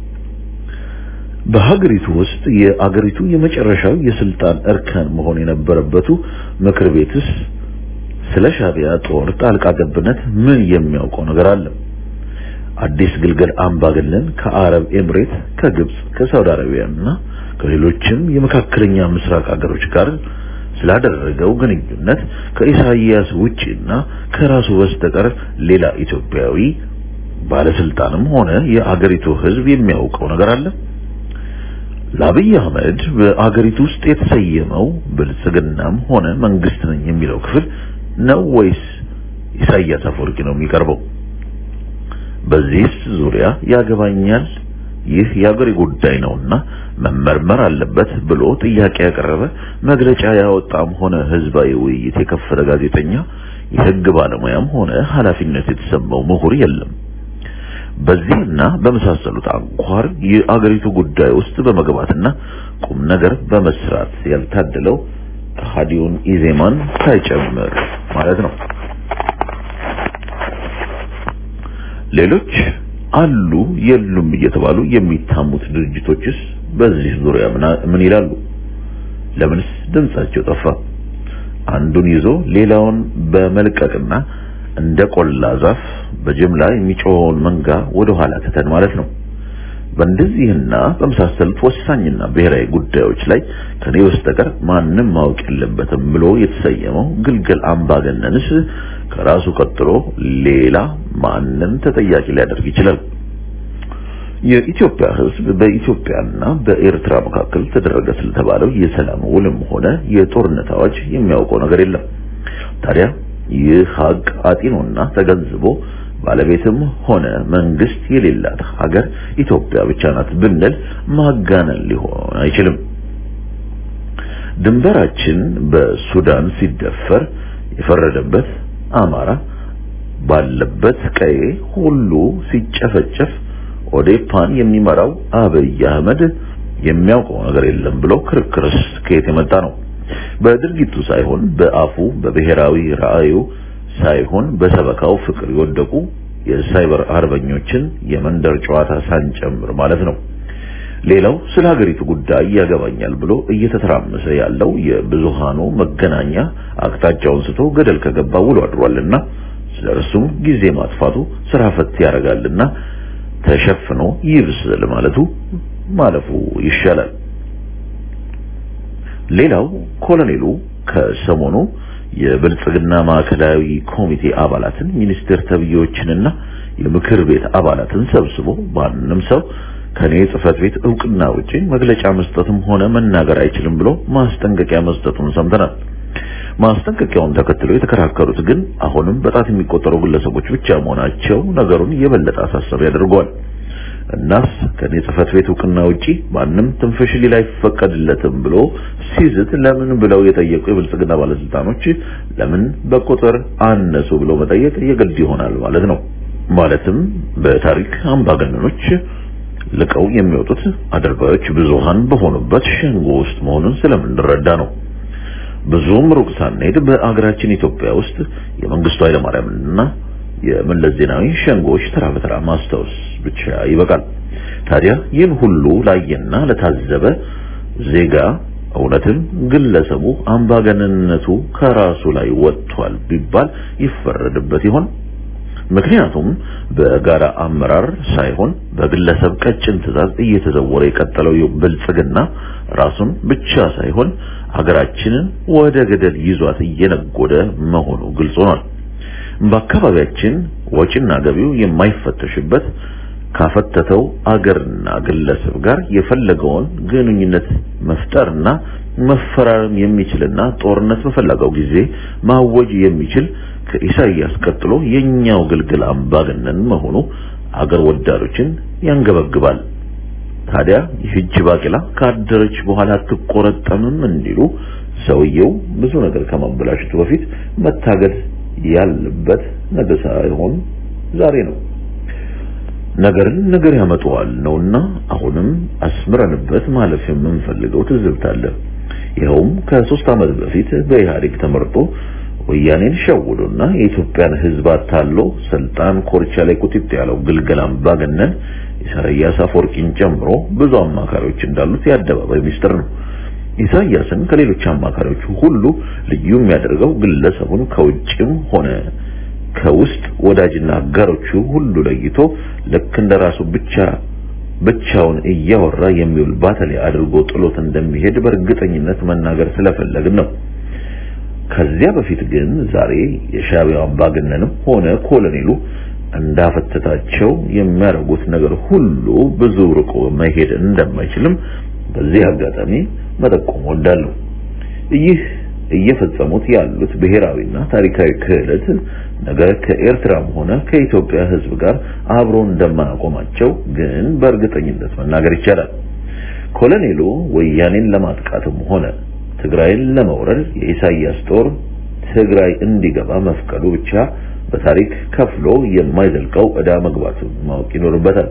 በሀገሪቱ ውስጥ የአገሪቱ የመጨረሻው የስልጣን እርከን መሆን የነበረበቱ ምክር ቤትስ ስለ ሻዕቢያ ጦር ጣልቃ ገብነት ምን የሚያውቀው ነገር አለ? አዲስ ግልገል አምባገነን ከአረብ ኤምሬት፣ ከግብጽ፣ ከሳውዲ አረቢያና ከሌሎችም የመካከለኛ ምስራቅ አገሮች ጋር ስላደረገው ግንኙነት ከኢሳይያስ ውጪና ከራሱ በስተቀር ሌላ ኢትዮጵያዊ ባለስልጣንም ሆነ የአገሪቱ ሕዝብ የሚያውቀው ነገር አለ? ለአብይ አህመድ በአገሪቱ ውስጥ የተሰየመው ብልጽግናም ሆነ መንግስት ነኝ የሚለው ክፍል ነው ወይስ ኢሳያስ አፈወርቂ ነው የሚቀርበው? በዚህስ ዙሪያ ያገባኛል፣ ይህ የአገሬ ጉዳይ ነውና መመርመር አለበት ብሎ ጥያቄ ያቀረበ መግለጫ ያወጣም ሆነ ህዝባዊ ውይይት የከፈተ ጋዜጠኛ የህግ ባለሙያም ሆነ ኃላፊነት የተሰማው ምሁር የለም። በዚህና በመሳሰሉት አንኳር የአገሪቱ ጉዳይ ውስጥ በመግባትና ቁም ነገር በመስራት ያልታደለው ከሃዲውን ኢዜማን ሳይጨምር ማለት ነው። ሌሎች አሉ የሉም እየተባሉ የሚታሙት ድርጅቶችስ በዚህ ዙሪያ ምን ይላሉ? ለምንስ ድምጻቸው ጠፋ? አንዱን ይዞ ሌላውን በመልቀቅና እንደ ቆላ ዛፍ በጅምላ የሚጮኸውን መንጋ ወደ ኋላ ትተን ማለት ነው። በእንደዚህና በመሳሰሉት ወሳኝና ብሔራዊ ጉዳዮች ላይ ከኔ በስተቀር ማንም ማወቅ የለበትም ብሎ የተሰየመው ግልገል አምባገነንስ ከራሱ ቀጥሎ ሌላ ማንን ተጠያቂ ሊያደርግ ይችላል? የኢትዮጵያ ሕዝብ በኢትዮጵያና በኤርትራ መካከል ተደረገ ስለተባለው የሰላም ውልም ሆነ የጦርነት አዋጅ የሚያውቀው ነገር የለም። ታዲያ ይህ ሀቅ አጢኖና ተገንዝቦ ባለቤትም ሆነ መንግስት የሌላት ሀገር ኢትዮጵያ ብቻ ናት ብንል ማጋነን ሊሆን አይችልም። ድንበራችን በሱዳን ሲደፈር የፈረደበት አማራ ባለበት ቀዬ ሁሉ ሲጨፈጨፍ ኦዴፓን የሚመራው አብይ አህመድ የሚያውቀው ነገር የለም ብሎ ክርክርስ ከየት የመጣ ነው? በድርጊቱ ሳይሆን በአፉ በብሔራዊ ራዕዩ ሳይሆን በሰበካው ፍቅር የወደቁ የሳይበር አርበኞችን የመንደር ጨዋታ ሳንጨምር ማለት ነው። ሌላው ስለ ሀገሪቱ ጉዳይ ያገባኛል ብሎ እየተተራመሰ ያለው የብዙሃኑ መገናኛ አቅጣጫውን ስቶ ገደል ከገባ ውሎ አድሯልና ስለ እርሱም ጊዜ ማጥፋቱ ስራ ፈት ያደርጋልና ተሸፍኖ ይብስል ማለቱ ማለፉ ይሻላል። ሌላው ኮሎኔሉ ከሰሞኑ የብልጽግና ማዕከላዊ ኮሚቴ አባላትን ሚኒስቴር ተብዬዎችንና የምክር ቤት አባላትን ሰብስቦ ማንም ሰው ከኔ ጽህፈት ቤት እውቅና ውጪ መግለጫ መስጠትም ሆነ መናገር አይችልም ብሎ ማስጠንቀቂያ መስጠቱን ሰምተናል። ማስጠንቀቂያውን ተከትሎ የተከራከሩት ግን አሁንም በጣት የሚቆጠሩ ግለሰቦች ብቻ መሆናቸው ነገሩን የበለጠ አሳሳቢ ያደርገዋል። እናስ ከኔ ጽህፈት ቤት እውቅና ውጪ ማንም ትንፍሽ ሊል አይፈቀድለትም ብሎ ሲዝት ለምን ብለው የጠየቁ የብልጽግና ባለስልጣኖች ለምን በቁጥር አነሱ ብሎ መጠየቅ የግድ ይሆናል ማለት ነው። ማለትም በታሪክ አምባገነኖች ልቀው የሚወጡት አድርባዮች ብዙሃን በሆኑበት ሸንጎ ውስጥ መሆኑን ስለምንረዳ ነው። ብዙም ሩቅ ሳንሄድ በአገራችን ኢትዮጵያ ውስጥ የመንግስቱ ኃይለማርያምና የመለስ ዜናዊ ሸንጎች ተራ በተራ ማስታወስ ብቻ ይበቃል። ታዲያ ይህን ሁሉ ላየና ለታዘበ ዜጋ እውነትም ግለሰቡ አምባገነንነቱ ከራሱ ላይ ወጥቷል ቢባል ይፈረድበት ይሆን? ምክንያቱም በጋራ አመራር ሳይሆን በግለሰብ ቀጭን ትዕዛዝ እየተዘወረ የቀጠለው ብልጽግና ራሱን ብቻ ሳይሆን ሀገራችንን ወደ ገደል ይዟት እየነጎደ መሆኑ ግልጽ ሆኗል። በአካባቢያችን ወጪና ገቢው የማይፈተሽበት ካፈተተው አገርና ግለሰብ ጋር የፈለገውን ግንኙነት መፍጠርና መፈራረም የሚችልና ጦርነት በፈለገው ጊዜ ማወጅ የሚችል ከኢሳይያስ ቀጥሎ የኛው ግልግል አምባገነን መሆኑ አገር ወዳዶችን ያንገበግባል። ታዲያ ይህች ባቂላ ካደረች በኋላ አትቆረጠምም እንዲሉ ሰውየው ብዙ ነገር ከማበላሸቱ በፊት መታገድ ያለበት ነገ ሳይሆን ዛሬ ነው። ነገርን ነገር ያመጣዋል ነውና አሁንም አስምረንበት ማለፍ የምንፈልገው ትዝብት አለ። ይኸውም ከሶስት ዓመት በፊት በኢህአዴግ ተመርጦ ወያኔን ሸውዶና የኢትዮጵያን ሕዝብ አታሎ ስልጣን ኮርቻ ላይ ቁጥጥ ያለው ግልገል አምባገነን ኢሳያስ አፈወርቂን ጨምሮ ብዙ አማካሪዎች እንዳሉት የአደባባይ ሚስጥር ነው። ኢሳያስን ከሌሎች አማካሪዎቹ ሁሉ ልዩ የሚያደርገው ግለሰቡን ከውጭም ሆነ ከውስጥ ወዳጅና አጋሮቹ ሁሉ ለይቶ ልክ እንደራሱ ብቻ ብቻውን እያወራ የሚውል ባተሌ አድርጎ ጥሎት እንደሚሄድ በእርግጠኝነት መናገር ስለፈለግን ነው። ከዚያ በፊት ግን ዛሬ የሻዕቢያው አምባገነንም ሆነ ኮሎኔሉ እንዳፈተታቸው የሚያደርጉት ነገር ሁሉ ብዙ ርቆ መሄድ እንደማይችልም በዚህ አጋጣሚ መጠቆም ወዳለሁ። ይህ እየፈጸሙት ያሉት ብሔራዊና ታሪካዊ ክህደት ነገር ከኤርትራም ሆነ ከኢትዮጵያ ሕዝብ ጋር አብሮ እንደማያቆማቸው ግን በእርግጠኝነት መናገር ይቻላል። ኮሎኔሉ ወያኔን ለማጥቃትም ሆነ ትግራይን ለመውረድ የኢሳያስ ጦር ትግራይ እንዲገባ መፍቀዱ ብቻ በታሪክ ከፍሎ የማይዘልቀው ዕዳ መግባቱ ማወቅ ይኖርበታል።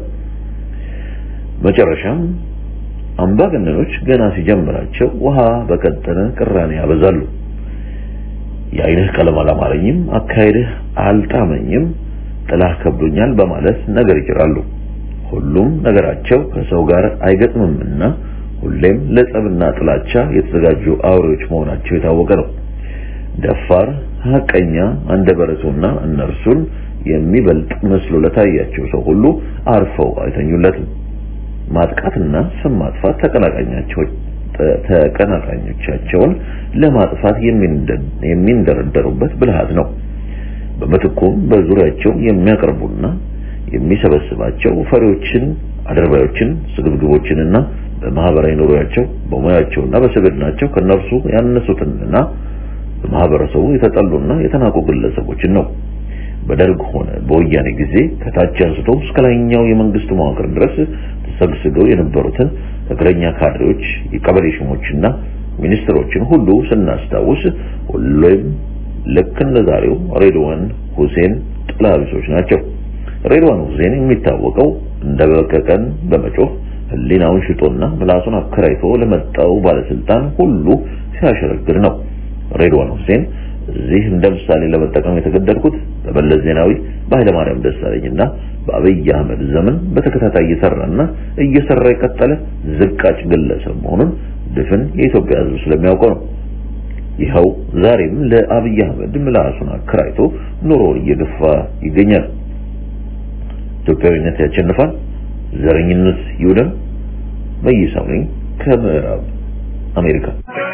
መጨረሻም አምባገነኖች ገና ሲጀምራቸው ውሃ በቀጠነ ቅራኔ ያበዛሉ። የአይንህ ቀለም አላማረኝም፣ አካሄድህ አልጣመኝም፣ ጥላህ ከብዶኛል በማለት ነገር ይጭራሉ። ሁሉም ነገራቸው ከሰው ጋር አይገጥምምና ሁሌም ለጸብና ጥላቻ የተዘጋጁ አውሬዎች መሆናቸው የታወቀ ነው። ደፋር፣ ሐቀኛ፣ አንደበረቱና እነርሱን የሚበልጥ መስሎ ለታያቸው ሰው ሁሉ አርፈው አይተኙለትም። ማጥቃትና ስም ማጥፋት ተቀናቃኛቸው ተቀናቃኞቻቸውን ለማጥፋት የሚንደረደሩበት ብልሃት ነው። በምትኩም በዙሪያቸው የሚያቀርቡና የሚሰበስባቸው ፈሪዎችን፣ አድርባዮችን፣ ስግብግቦችንና በማህበራዊ ኑሮያቸው በሙያቸውና በስብዕናቸው ከነርሱ ያነሱትንና በማህበረሰቡ የተጠሉና የተናቁ ግለሰቦችን ነው። በደርግ ሆነ በወያኔ ጊዜ ከታች አንስቶ እስከ ላይኛው የመንግስት መዋቅር ድረስ ተሰግስገው የነበሩትን እግረኛ ካድሬዎች፣ የቀበሌ ሹሞችና ሚኒስትሮችን ሁሉ ስናስታውስ ሁሌም ልክ እንደ ዛሬው ሬድዋን ሁሴን ጥላቢሶች ናቸው። ሬድዋን ሁሴን የሚታወቀው እንደ በቀቀን በመጮህ ህሊናውን ሽጦና ምላሱን አከራይቶ ለመጣው ባለስልጣን ሁሉ ሲያሸረግድ ነው። ሬድዋን ሁሴን እዚህ እንደ ምሳሌ ለመጠቀም የተገደድኩት በመለስ ዜናዊ በኃይለማርያም ደሳለኝና በአብይ አህመድ ዘመን በተከታታይ እየሰራና እየሰራ የቀጠለ ዝቃጭ ግለሰብ መሆኑን ድፍን የኢትዮጵያ ሕዝብ ስለሚያውቀው ነው። ይኸው ዛሬም ለአብይ አህመድ ምላሱን አከራይቶ ኑሮውን እየገፋ ይገኛል። ኢትዮጵያዊነት ያሸንፋል፣ ዘረኝነት ይውደም። መይሳው ነኝ ከምዕራብ አሜሪካ።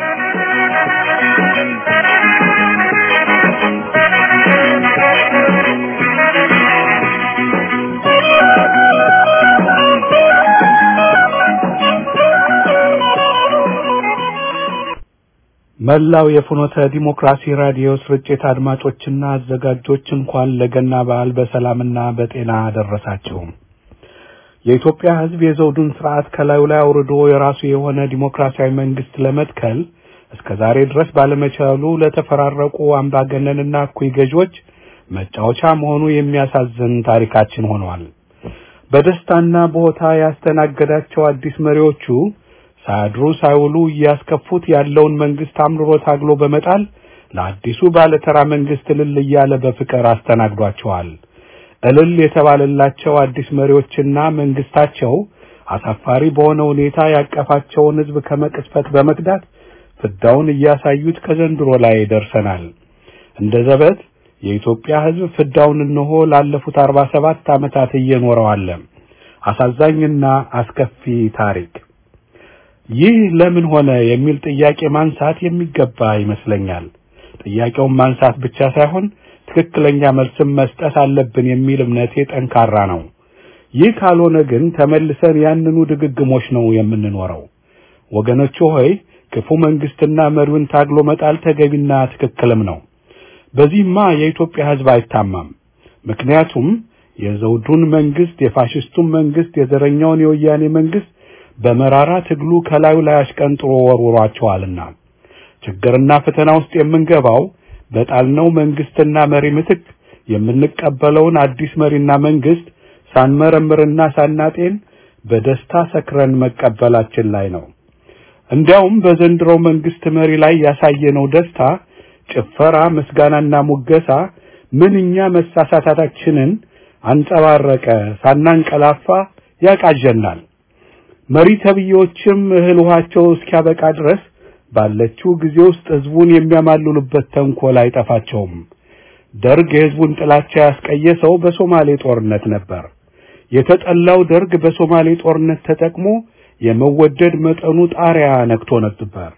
መላው የፍኖተ ዲሞክራሲ ራዲዮ ስርጭት አድማጮችና አዘጋጆች እንኳን ለገና በዓል በሰላምና በጤና አደረሳችሁ። የኢትዮጵያ ሕዝብ የዘውዱን ስርዓት ከላዩ ላይ አውርዶ የራሱ የሆነ ዲሞክራሲያዊ መንግስት ለመትከል እስከ ዛሬ ድረስ ባለመቻሉ ለተፈራረቁ አምባገነንና እኩይ ገዢዎች መጫወቻ መሆኑ የሚያሳዝን ታሪካችን ሆኗል። በደስታና በሆታ ያስተናገዳቸው አዲስ መሪዎቹ ሳያድሩ ሳይውሉ እያስከፉት ያለውን መንግስት አምርሮ ታግሎ በመጣል ለአዲሱ ባለተራ መንግስት እልል እያለ በፍቅር አስተናግዷቸዋል። እልል የተባለላቸው አዲስ መሪዎችና መንግስታቸው አሳፋሪ በሆነ ሁኔታ ያቀፋቸውን ህዝብ ከመቅስፈት በመክዳት ፍዳውን እያሳዩት ከዘንድሮ ላይ ደርሰናል። እንደ ዘበት የኢትዮጵያ ህዝብ ፍዳውን እነሆ ላለፉት አርባ ሰባት ዓመታት እየኖረው አለ። አሳዛኝና አስከፊ ታሪክ። ይህ ለምን ሆነ የሚል ጥያቄ ማንሳት የሚገባ ይመስለኛል። ጥያቄውን ማንሳት ብቻ ሳይሆን ትክክለኛ መልስም መስጠት አለብን የሚል እምነቴ ጠንካራ ነው። ይህ ካልሆነ ግን ተመልሰን ያንኑ ድግግሞች ነው የምንኖረው። ወገኖቹ ሆይ ክፉ መንግስትና መሪውን ታግሎ መጣል ተገቢና ትክክልም ነው። በዚህማ የኢትዮጵያ ህዝብ አይታማም። ምክንያቱም የዘውዱን መንግስት፣ የፋሽስቱን መንግስት፣ የዘረኛውን የወያኔ መንግስት በመራራ ትግሉ ከላዩ ላይ አሽቀንጥሮ ወርውሯቸዋልና ችግርና ፈተና ውስጥ የምንገባው በጣልነው መንግስትና መሪ ምትክ የምንቀበለውን አዲስ መሪና መንግስት ሳንመረምርና ሳናጤን በደስታ ሰክረን መቀበላችን ላይ ነው። እንዲያውም በዘንድሮው መንግስት መሪ ላይ ያሳየነው ደስታ፣ ጭፈራ፣ ምስጋናና ሙገሳ ምንኛ መሳሳታችንን አንጸባረቀ። ሳናንቀላፋ ያቃዠናል። መሪ ተብዬዎችም እህል ውሃቸው እስኪያበቃ ድረስ ባለችው ጊዜ ውስጥ ህዝቡን የሚያማልሉበት ተንኮል አይጠፋቸውም። ደርግ የህዝቡን ጥላቻ ያስቀየሰው በሶማሌ ጦርነት ነበር። የተጠላው ደርግ በሶማሌ ጦርነት ተጠቅሞ የመወደድ መጠኑ ጣሪያ ነክቶ ነበር።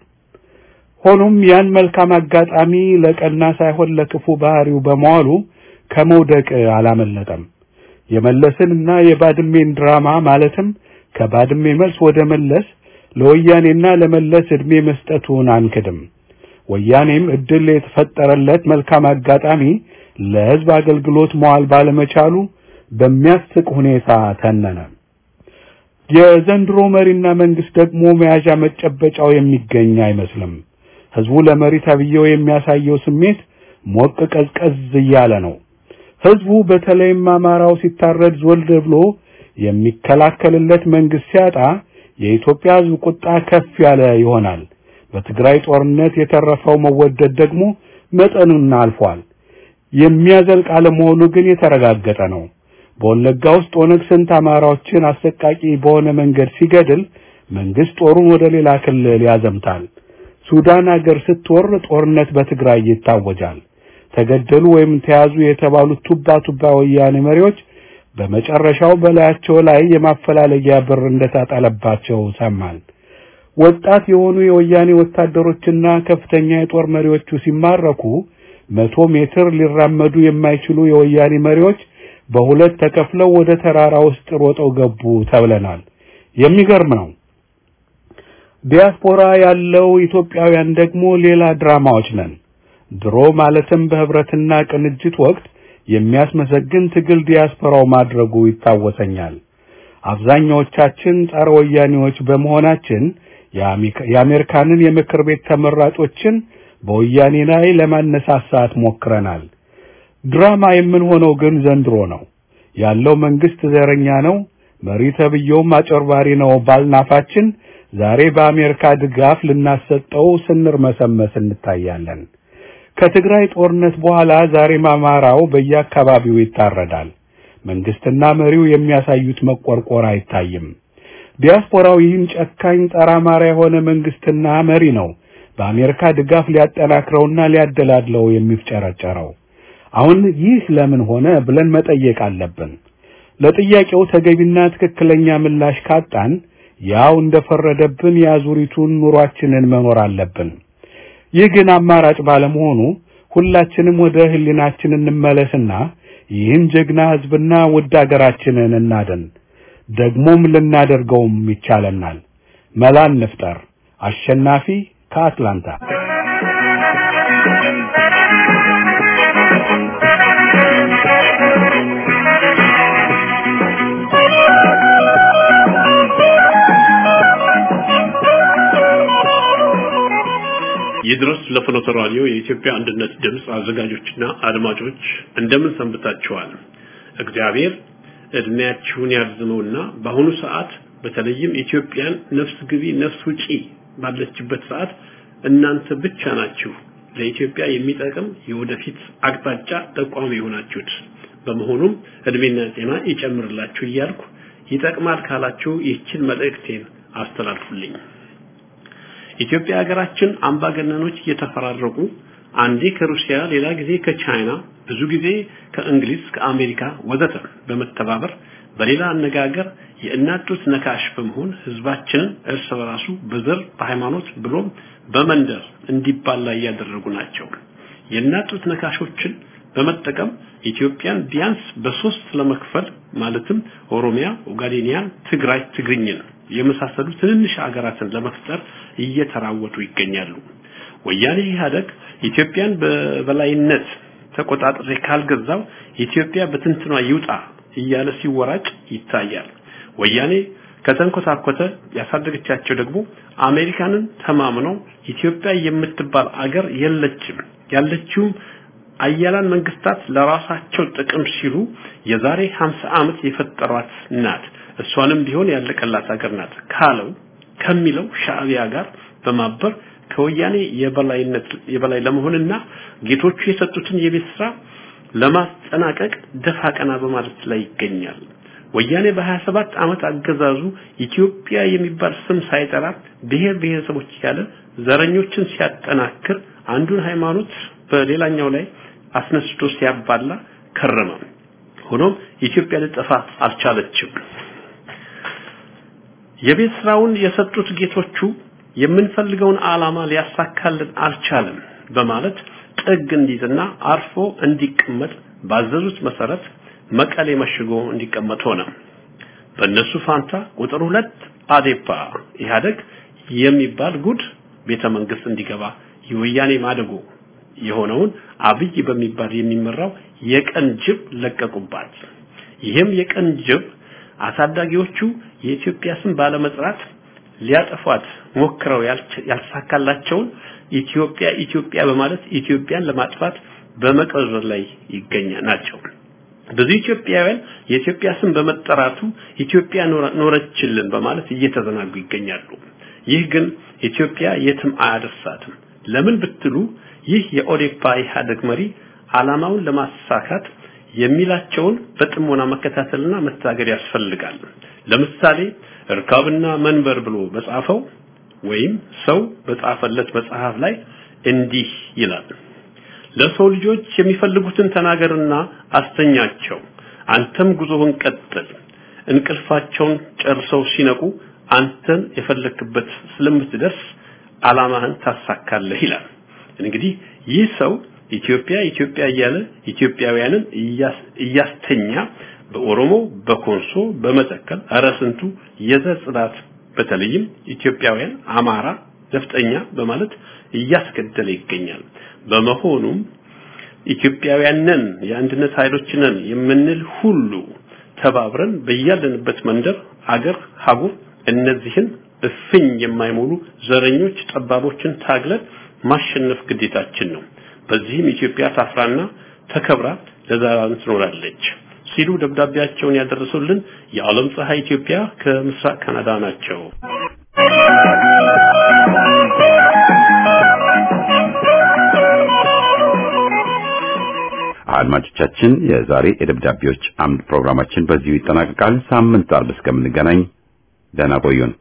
ሆኖም ያን መልካም አጋጣሚ ለቀና ሳይሆን ለክፉ ባህሪው በመዋሉ ከመውደቅ አላመለጠም። የመለስንና የባድሜን ድራማ ማለትም ከባድሜ መልስ ወደ መለስ ለወያኔና ለመለስ ዕድሜ መስጠቱን አንክድም። ወያኔም እድል የተፈጠረለት መልካም አጋጣሚ ለህዝብ አገልግሎት መዋል ባለመቻሉ በሚያስቅ ሁኔታ ተነነ። የዘንድሮ መሪና መንግስት ደግሞ መያዣ መጨበጫው የሚገኝ አይመስልም። ህዝቡ ለመሪ ተብዬው የሚያሳየው ስሜት ሞቅ ቀዝቀዝ እያለ ነው። ህዝቡ በተለይም አማራው ሲታረድ ዞል ብሎ የሚከላከልለት መንግስት ሲያጣ የኢትዮጵያ ህዝብ ቁጣ ከፍ ያለ ይሆናል። በትግራይ ጦርነት የተረፈው መወደድ ደግሞ መጠኑን አልፏል። የሚያዘልቅ አለመሆኑ ግን የተረጋገጠ ነው። በወለጋ ውስጥ ኦነግ ስንት አማራዎችን አሰቃቂ በሆነ መንገድ ሲገድል መንግስት ጦሩን ወደ ሌላ ክልል ያዘምታል። ሱዳን ሀገር ስትወር ጦርነት በትግራይ ይታወጃል። ተገደሉ ወይም ተያዙ የተባሉት ቱባ ቱባ ወያኔ መሪዎች በመጨረሻው በላያቸው ላይ የማፈላለጊያ ብር እንደታጠለባቸው ሰማን። ወጣት የሆኑ የወያኔ ወታደሮችና ከፍተኛ የጦር መሪዎቹ ሲማረኩ መቶ ሜትር ሊራመዱ የማይችሉ የወያኔ መሪዎች በሁለት ተከፍለው ወደ ተራራ ውስጥ ሮጠው ገቡ ተብለናል። የሚገርም ነው። ዲያስፖራ ያለው ኢትዮጵያውያን ደግሞ ሌላ ድራማዎች ነን። ድሮ ማለትም በህብረትና ቅንጅት ወቅት የሚያስመሰግን ትግል ዲያስፖራው ማድረጉ ይታወሰኛል። አብዛኛዎቻችን ጸረ ወያኔዎች በመሆናችን የአሜሪካንን የምክር ቤት ተመራጮችን በወያኔ ላይ ለማነሳሳት ሞክረናል። ድራማ የምንሆነው ግን ዘንድሮ ነው። ያለው መንግስት ዘረኛ ነው፣ መሪ ተብዬውም አጨርባሪ ነው ባልናፋችን ዛሬ በአሜሪካ ድጋፍ ልናሰጠው ስንርመሰመስ እንታያለን። ከትግራይ ጦርነት በኋላ ዛሬም አማራው በየአካባቢው ይታረዳል። መንግስትና መሪው የሚያሳዩት መቆርቆር አይታይም። ዲያስፖራው ይህን ጨካኝ ጸረ አማራ የሆነ መንግስትና መሪ ነው በአሜሪካ ድጋፍ ሊያጠናክረውና ሊያደላድለው የሚፍጨረጨረው። አሁን ይህ ለምን ሆነ ብለን መጠየቅ አለብን። ለጥያቄው ተገቢና ትክክለኛ ምላሽ ካጣን ያው እንደፈረደብን የአዙሪቱን ኑሯችንን መኖር አለብን። ይህ ግን አማራጭ ባለመሆኑ ሁላችንም ወደ ህሊናችን እንመለስና ይህን ጀግና ህዝብና ውድ አገራችንን እናድን። ደግሞም ልናደርገውም ይቻለናል። መላ እንፍጠር። አሸናፊ ከአትላንታ ይድረስ ለፍኖተ ራዲዮ የኢትዮጵያ አንድነት ድምፅ አዘጋጆችና አድማጮች እንደምን ሰንብታችኋል? እግዚአብሔር እድሜያችሁን ያርዝመውና በአሁኑ ሰዓት በተለይም ኢትዮጵያን ነፍስ ግቢ ነፍስ ውጪ ባለችበት ሰዓት እናንተ ብቻ ናችሁ ለኢትዮጵያ የሚጠቅም የወደፊት አቅጣጫ ጠቋሚ የሆናችሁት። በመሆኑም እድሜና ጤና ይጨምርላችሁ እያልኩ ይጠቅማል ካላችሁ ይህችን መልእክቴን አስተላልፉልኝ። ኢትዮጵያ ሀገራችን አምባገነኖች እየተፈራረቁ አንዴ ከሩሲያ ሌላ ጊዜ ከቻይና ብዙ ጊዜ ከእንግሊዝ ከአሜሪካ ወዘተ በመተባበር በሌላ አነጋገር የእናት ጡት ነካሽ በመሆን ህዝባችንን እርስ በራሱ በዘር በሃይማኖት ብሎም በመንደር እንዲባላ እያደረጉ ናቸው። የእናት ጡት ነካሾችን በመጠቀም ኢትዮጵያን ቢያንስ በሶስት ለመክፈል ማለትም ኦሮሚያ፣ ኦጋዴኒያን፣ ትግራይ፣ ትግርኝን የመሳሰሉ ትንንሽ ሀገራትን ለመፍጠር እየተራወጡ ይገኛሉ። ወያኔ ኢህአደግ ኢትዮጵያን በበላይነት ተቆጣጥሬ ካልገዛው ኢትዮጵያ በትንትኗ ይውጣ እያለ ሲወራጭ ይታያል። ወያኔ ከተንኮታኮተ ያሳደገቻቸው ደግሞ አሜሪካንን ተማምነው ኢትዮጵያ የምትባል አገር የለችም ያለችውም አያላን መንግስታት ለራሳቸው ጥቅም ሲሉ የዛሬ 50 ዓመት የፈጠሯት ናት። እሷንም ቢሆን ያለቀላት ሀገር ናት ካለው ከሚለው ሻዕቢያ ጋር በማበር ከወያኔ የበላይነት የበላይ ለመሆንና ጌቶቹ የሰጡትን የቤት ስራ ለማስጠናቀቅ ደፋ ቀና በማለት ላይ ይገኛል። ወያኔ በ27 ዓመት አገዛዙ ኢትዮጵያ የሚባል ስም ሳይጠራ ብሔር ብሔረሰቦች ያለ ዘረኞችን ሲያጠናክር አንዱን ሃይማኖት በሌላኛው ላይ አስነስቶ ሲያባላ ከረመ። ሆኖም ኢትዮጵያ ልጠፋ አልቻለችም። የቤት ስራውን የሰጡት ጌቶቹ የምንፈልገውን ዓላማ ሊያሳካልን አልቻለም በማለት ጥግ እንዲዝና አርፎ እንዲቀመጥ ባዘዙት መሰረት መቀሌ መሽጎ እንዲቀመጥ ሆነ። በእነሱ ፋንታ ቁጥር ሁለት አዴፓ ኢህአደግ የሚባል ጉድ ቤተ መንግስት እንዲገባ የወያኔ ማደጎ የሆነውን አብይ በሚባል የሚመራው የቀን ጅብ ለቀቁባት። ይህም የቀን ጅብ አሳዳጊዎቹ የኢትዮጵያ ስም ባለመጥራት ሊያጠፏት ሞክረው ያልተሳካላቸውን ኢትዮጵያ ኢትዮጵያ በማለት ኢትዮጵያን ለማጥፋት በመቀዘር ላይ ይገኛ ናቸው። ብዙ ኢትዮጵያውያን የኢትዮጵያ ስም በመጠራቱ ኢትዮጵያ ኖረችልን በማለት እየተዘናጉ ይገኛሉ። ይህ ግን ኢትዮጵያ የትም አያደርሳትም። ለምን ብትሉ ይህ የኦዴፓ ኢህአደግ መሪ ዓላማውን ለማሳካት የሚላቸውን በጥሞና መከታተልና መታገድ ያስፈልጋል። ለምሳሌ እርካብና መንበር ብሎ በጻፈው ወይም ሰው በጻፈለት መጽሐፍ ላይ እንዲህ ይላል። ለሰው ልጆች የሚፈልጉትን ተናገርና አስተኛቸው። አንተም ጉዞህን ቀጥል። እንቅልፋቸውን ጨርሰው ሲነቁ አንተን የፈለክበት ስለምትደርስ ዓላማህን ታሳካለህ ይላል። እንግዲህ ይህ ሰው ኢትዮጵያ ኢትዮጵያ እያለ ኢትዮጵያውያንን እያስተኛ በኦሮሞ፣ በኮንሶ፣ በመተከል ኧረ ስንቱ የዘር ጽዳት በተለይም ኢትዮጵያውያን አማራ ነፍጠኛ በማለት እያስገደለ ይገኛል። በመሆኑም ኢትዮጵያውያን ነን የአንድነት ኃይሎች ነን የምንል ሁሉ ተባብረን በያለንበት መንደር፣ አገር፣ ሀጉር እነዚህን እፍኝ የማይሞሉ ዘረኞች ጠባቦችን ታግለን ማሸነፍ ግዴታችን ነው። በዚህም ኢትዮጵያ ታፍራና ተከብራ ለዘላለም ትኖራለች ሲሉ ደብዳቤያቸውን ያደረሱልን የዓለም ፀሐይ ኢትዮጵያ ከምስራቅ ካናዳ ናቸው። አድማጮቻችን የዛሬ የደብዳቤዎች አምድ ፕሮግራማችን በዚሁ ይጠናቀቃል። ሳምንት አርብ እስከምንገናኝ ደህና ቆዩን።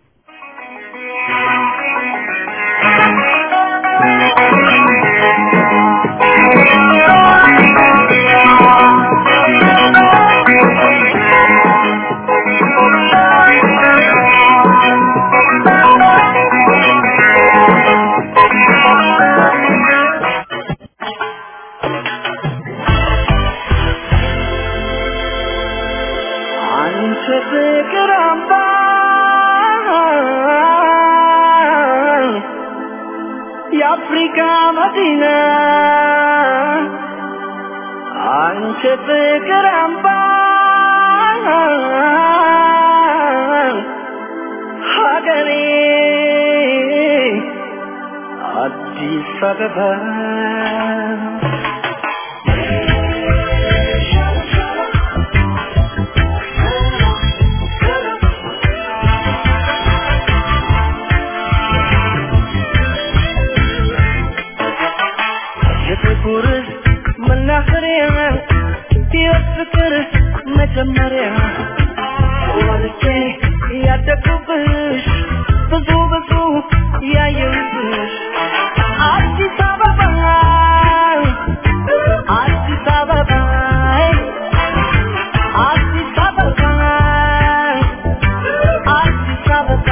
አንቺ ፍቅር አምባ የአፍሪካ መዲና አንቺ ፍቅር አምባ ሀገሬ አዲስ አበባ የጥቁር መናኸሪያ የፍቅር መጀመሪያ ወልጄ ያደግኩብሽ ብዙ ብዙ ያየሁብሽ አዲስ አበባ አዲስ አበባ አዲስ አበባ አዲስ አበባ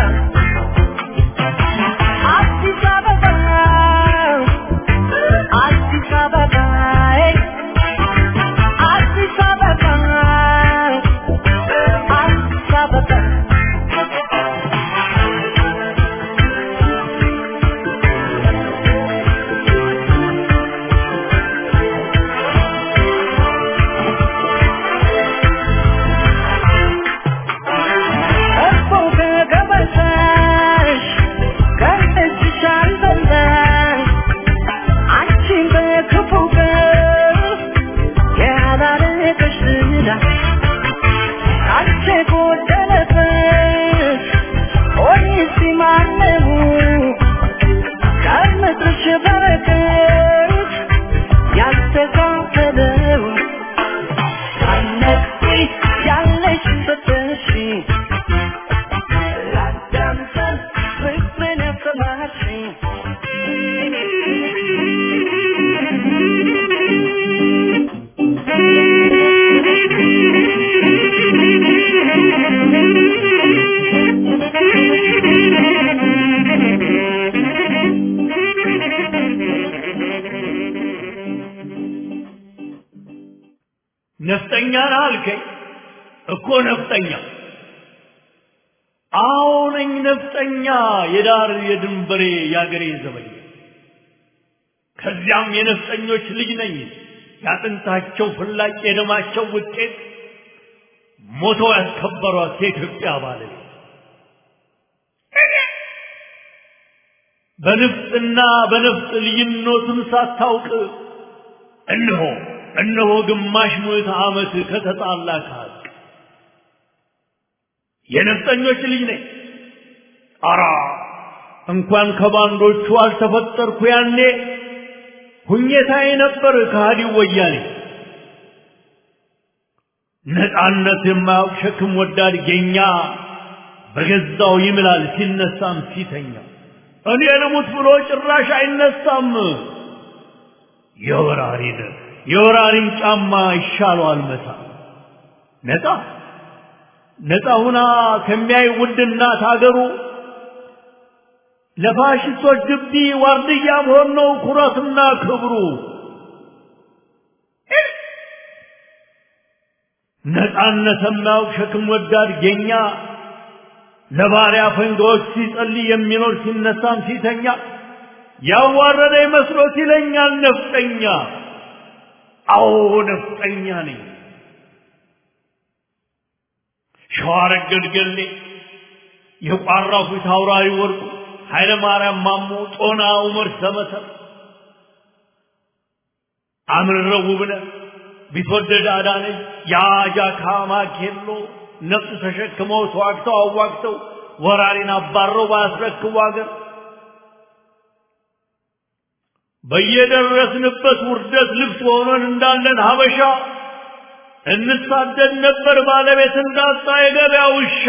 አዲስ አበባ አዲስ አበባ አዲስ አበባ አዲስ አበባ እኮ ከገበታሽ ከእጅሽ አልበላሽ አንቺን በክፉ ቀን ያላረገሽ ዝላ አንቺ ጎደለበት ኦሪሲ ማነው ከምድርሽ በረከት ያልተካፈለው ሳነቅሲ ያለሽ ፍትሽ ላዳምጠን ፍቅርን ያሰማሽኝ ነፍጠኛ ነህ አልከኝ እኮ ነፍጠኛ አዎ ነኝ ነፍጠኛ የዳር የድንበሬ የአገሬ ዘበኛ ከዚያም የነፍጠኞች ልጅ ነኝ ያጥንታቸው ፍላጭ የደማቸው ውጤት ሞተው ያስከበሯት የኢትዮጵያ ባለቤት በንፍጥና በነፍጥ ልዩነቱን ሳታውቅ እነሆ እነሆ ግማሽ ምዕተ ዓመት ከተጣላ ከሀቅ የነፍጠኞች ልጅ ነኝ። አራ እንኳን ከባንዶቹ አልተፈጠርኩ ያኔ ሁኘታዬ ነበር ከሃዲው ወያኔ ነፃነት የማያውቅ ሸክም ወዳድ ጌኛ በገዛው ይምላል ሲነሳም ሲተኛ እኔ ልሙት ብሎ ጭራሽ አይነሳም የወራሪን የወራሪን ጫማ ይሻለዋል መታ ነፃ ነፃ ሁና ከሚያይ ውድ እናት አገሩ ለፋሽስቶች ግቢ ዋርድያ መሆን ነው ኩራትና ክብሩ ነፃነት የማያውቅ ሸክም ወዳድ ጌኛ ለባሪያ ፈንጋዎች ሲጸልይ የሚኖር ሲነሳም ሲተኛ ያዋረደ መስሎት ይለኛል ነፍጠኛ አዎ ነፍጠኛ ነኝ ሸዋረገድ ገሌ የቋራው ፊት አውራሪ ወርቁ ኃይለ ማርያም ማሞ ጦና ዑመር ሰመሰር አምርረው ውብነህ ቢትወደድ አዳነች የአጃካ ማኬሎ ነፍስ ተሸክመው ተዋግተው አዋግተው ወራሪን አባረው ባያስረክቡ አገር በየደረስንበት ውርደት ልብስ ሆነን እንዳለን ሀበሻ እንሳደድ ነበር ባለቤት እንዳጣ የገበያ ውሻ።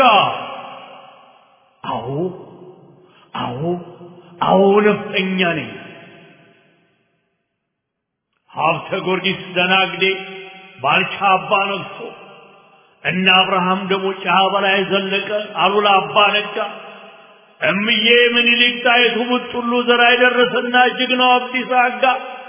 አዎ አዎ አዎ ነፍጠኛ ነኝ። ሀብተ ጊዮርጊስ ደናግዴ ባልቻ አባ ነግሶ እነ አብርሃም ደግሞ ጫ በላይ ዘለቀ አሉላ አባ ነጋ እምዬ ምኒልክ ጣይቱ ቡጥሉ ዘራ የደረሰና ጀግናው አብዲሳ አጋ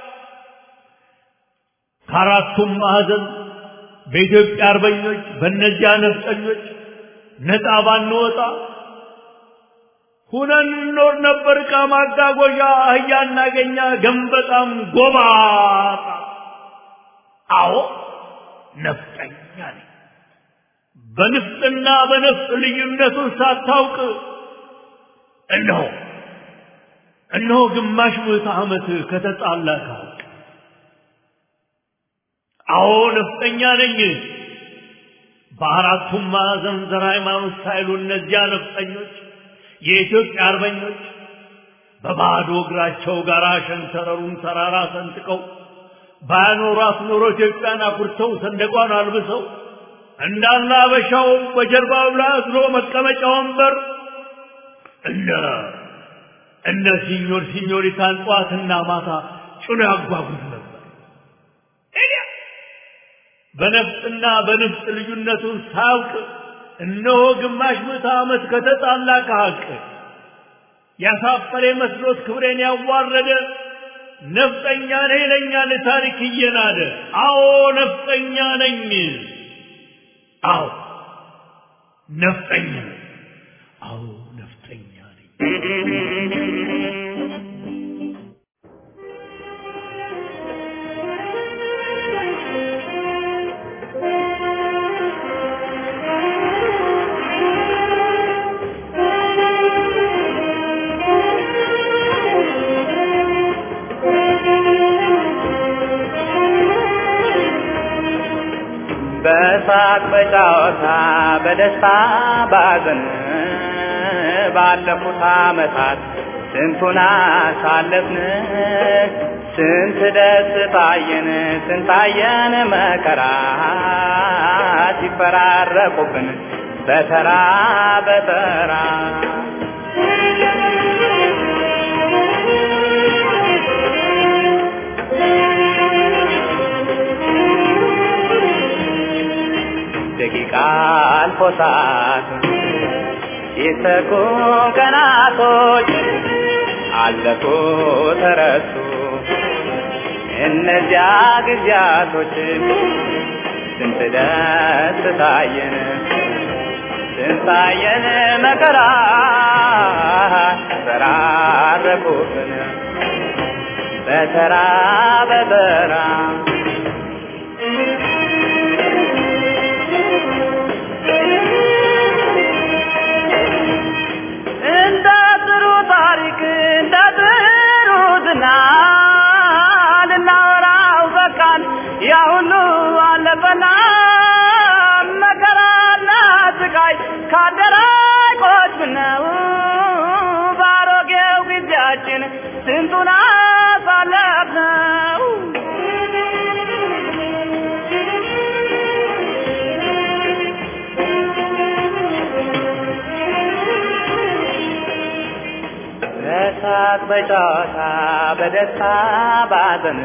ከአራቱም ማዕዘን በኢትዮጵያ አርበኞች በእነዚያ ነፍጠኞች ነፃ ባንወጣ ሁነን እንኖር ነበር። ዕቃ ማጓጓዣ አህያ እናገኛ ገንበጣም ጎባጣ። አዎ ነፍጠኛ ነኝ። በንፍጥና በነፍጥ ልዩነቱን ሳታውቅ እነሆ እነሆ ግማሽ ምዕተ ዓመት ከተጣላ ከሀቅ አዎ ነፍጠኛ ነኝ። በአራቱም ማዕዘን ዘር ሃይማኖት ሳይሉ እነዚያ ነፍጠኞች የኢትዮጵያ አርበኞች በባዶ እግራቸው ጋራ ሸንተረሩን ተራራ ሰንጥቀው ባያኖሯት ኖሮ ኢትዮጵያን አኩርተው ሰንደቋን አልብሰው እንዳለ አበሻው በጀርባው ላይ አዝሎ መቀመጫ ወንበር እነ እነ ሲኞር ሲኞሪታን ጠዋትና ማታ ጭኖ ያጓጉዝ ነበር። በነፍጥና በንፍጥ ልዩነቱን ሳያውቅ እነሆ ግማሽ ምዕተ ዓመት ከተጣላ ከሀቅ ያሳፈረ መስሎት ክብሬን ያዋረደ ነፍጠኛ ነኝ ይለኛል ታሪክ እየናደ። አዎ ነፍጠኛ ነኝ። አዎ ነፍጠኛ ነኝ። አዎ ነፍጠኛ ነኝ። በሳቅ በጨዋታ በደስታ ባዘን ባለፉት ዓመታት ስንቱን አሳለፍን ስንት ደስ ታየን ስንታየን መከራ ሲፈራረቁብን በተራ በተራ ደቂቃ አልፎ ሰዓት ሲተኩ ቀናቶች አለፉ ተረሱ እነዚያ ጊዜያቶች ስንት ደስ ታየን ስንታየን መከራ ተራረቁብን በተራ በተራ እንደ ጥሩ ታሪክ እንደ ጥሩ ዝና ልናወራው በቃን ያ ሁሉ አለፈና መከራና ስቃይ ካደራቆች ምነው ባሮጌው ጊዜያችን ስንቱን አሳለፍነው በጨዋታ በደስታ ባዘን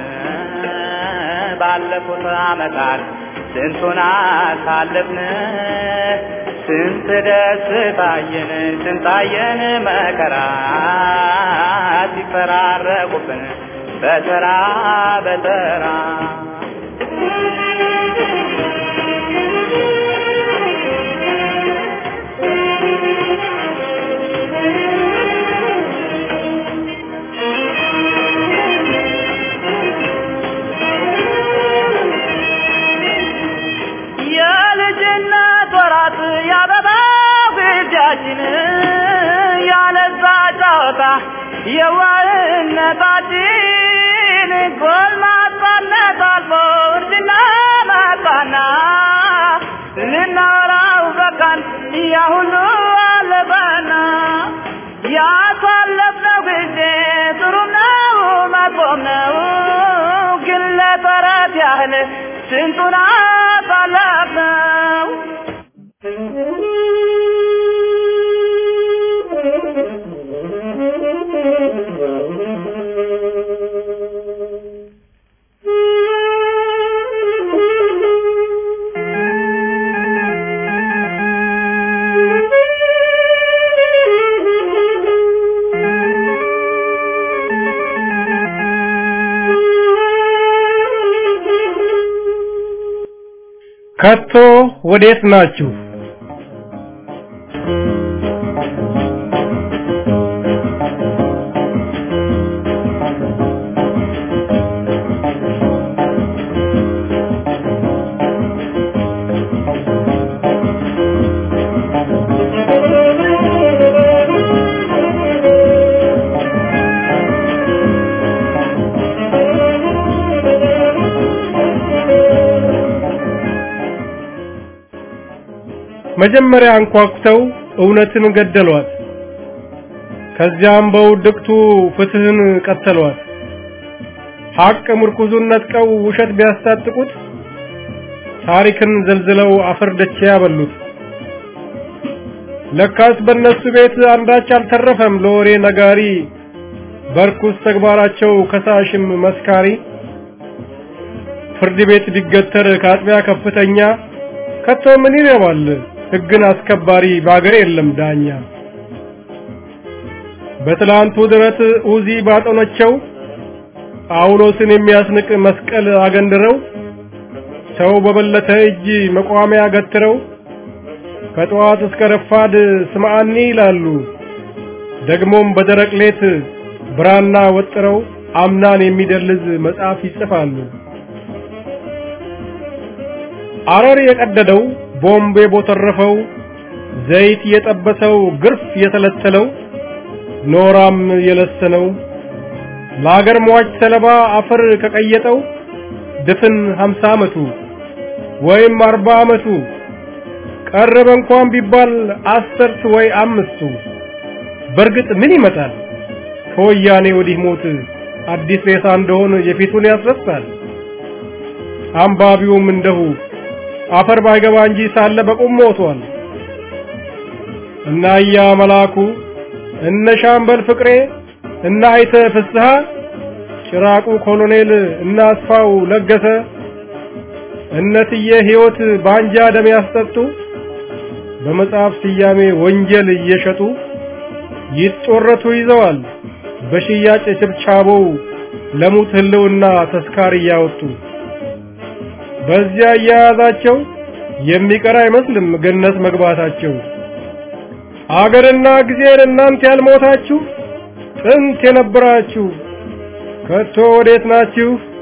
ባለፉት ዓመታት ስንቱን አሳለፍን ስንት ደስታየን ስንታየን መከራ ሲፈራረቁብን በተራ በተራ የልጅነት ወራት ያበባ ጊዜያችን ያለዛ ጨዋታ የዋህነታችን ጎልማሳነት አልፎ እርጅና መጣና ልናወራው በቃን ያ ሁሉ አለፈና ያሳለፍነው ጊዜ ጥሩም ነው መጥፎም ነው ግን ለተረት ያህል ስንቱን አሳለፍነው ከቶ ወዴት ናችሁ? መጀመሪያ አንኳኩተው እውነትን ገደሏት። ከዚያም በውድቅቱ ፍትህን ቀተሏት። ሐቅ ምርኩዙን ነጥቀው ውሸት ቢያስታጥቁት ታሪክን ዘልዝለው አፈር ደቼ ያበሉት። ለካስ በእነሱ ቤት አንዳች አልተረፈም ለወሬ ነጋሪ፣ በርኩስ ተግባራቸው ከሳሽም መስካሪ። ፍርድ ቤት ቢገተር ከአጥቢያ ከፍተኛ ከቶ ምን ይረባል ሕግን አስከባሪ በአገር የለም ዳኛ። በትላንቱ ድረት ኡዚ ባጠኖቸው ጳውሎስን የሚያስንቅ መስቀል አገንድረው ሰው በበለተ እጅ መቋሚያ ገትረው ከጠዋት እስከ ረፋድ ስምዓኒ ይላሉ። ደግሞም በደረቅ ሌት ብራና ወጥረው አምናን የሚደልዝ መጽሐፍ ይጽፋሉ። አረር የቀደደው ቦምብ የቦተረፈው ዘይት የጠበሰው ግርፍ የተለተለው ኖራም የለሰነው ለአገር ሟች ሰለባ አፈር ከቀየጠው ድፍን ሀምሳ ዓመቱ ወይም አርባ ዓመቱ ቀረበ እንኳን ቢባል አስርት ወይ አምስቱ በእርግጥ ምን ይመጣል ከወያኔ ወዲህ ሞት አዲስ ሬሳ እንደሆን የፊቱን ያስረሳል አንባቢውም እንደሁ አፈር ባይገባ እንጂ ሳለ በቁም ሞቷል እና እያ መላኩ እነ ሻምበል ፍቅሬ እና አይተ ፍስሐ ጭራቁ ኮሎኔል እና አስፋው ለገሰ እነትዬ ሕይወት በአንጃ ደም ያስጠጡ በመጽሐፍ ስያሜ ወንጀል እየሸጡ ይጦረቱ ይዘዋል በሽያጭ ችብቻቦው ለሙት ህልውና ተስካር እያወጡ በዚያ እያያዛቸው የሚቀር አይመስልም ገነት መግባታቸው። አገርና ጊዜን እናንተ ያልሞታችሁ ጥንት የነበራችሁ ከቶ ወዴት ናችሁ?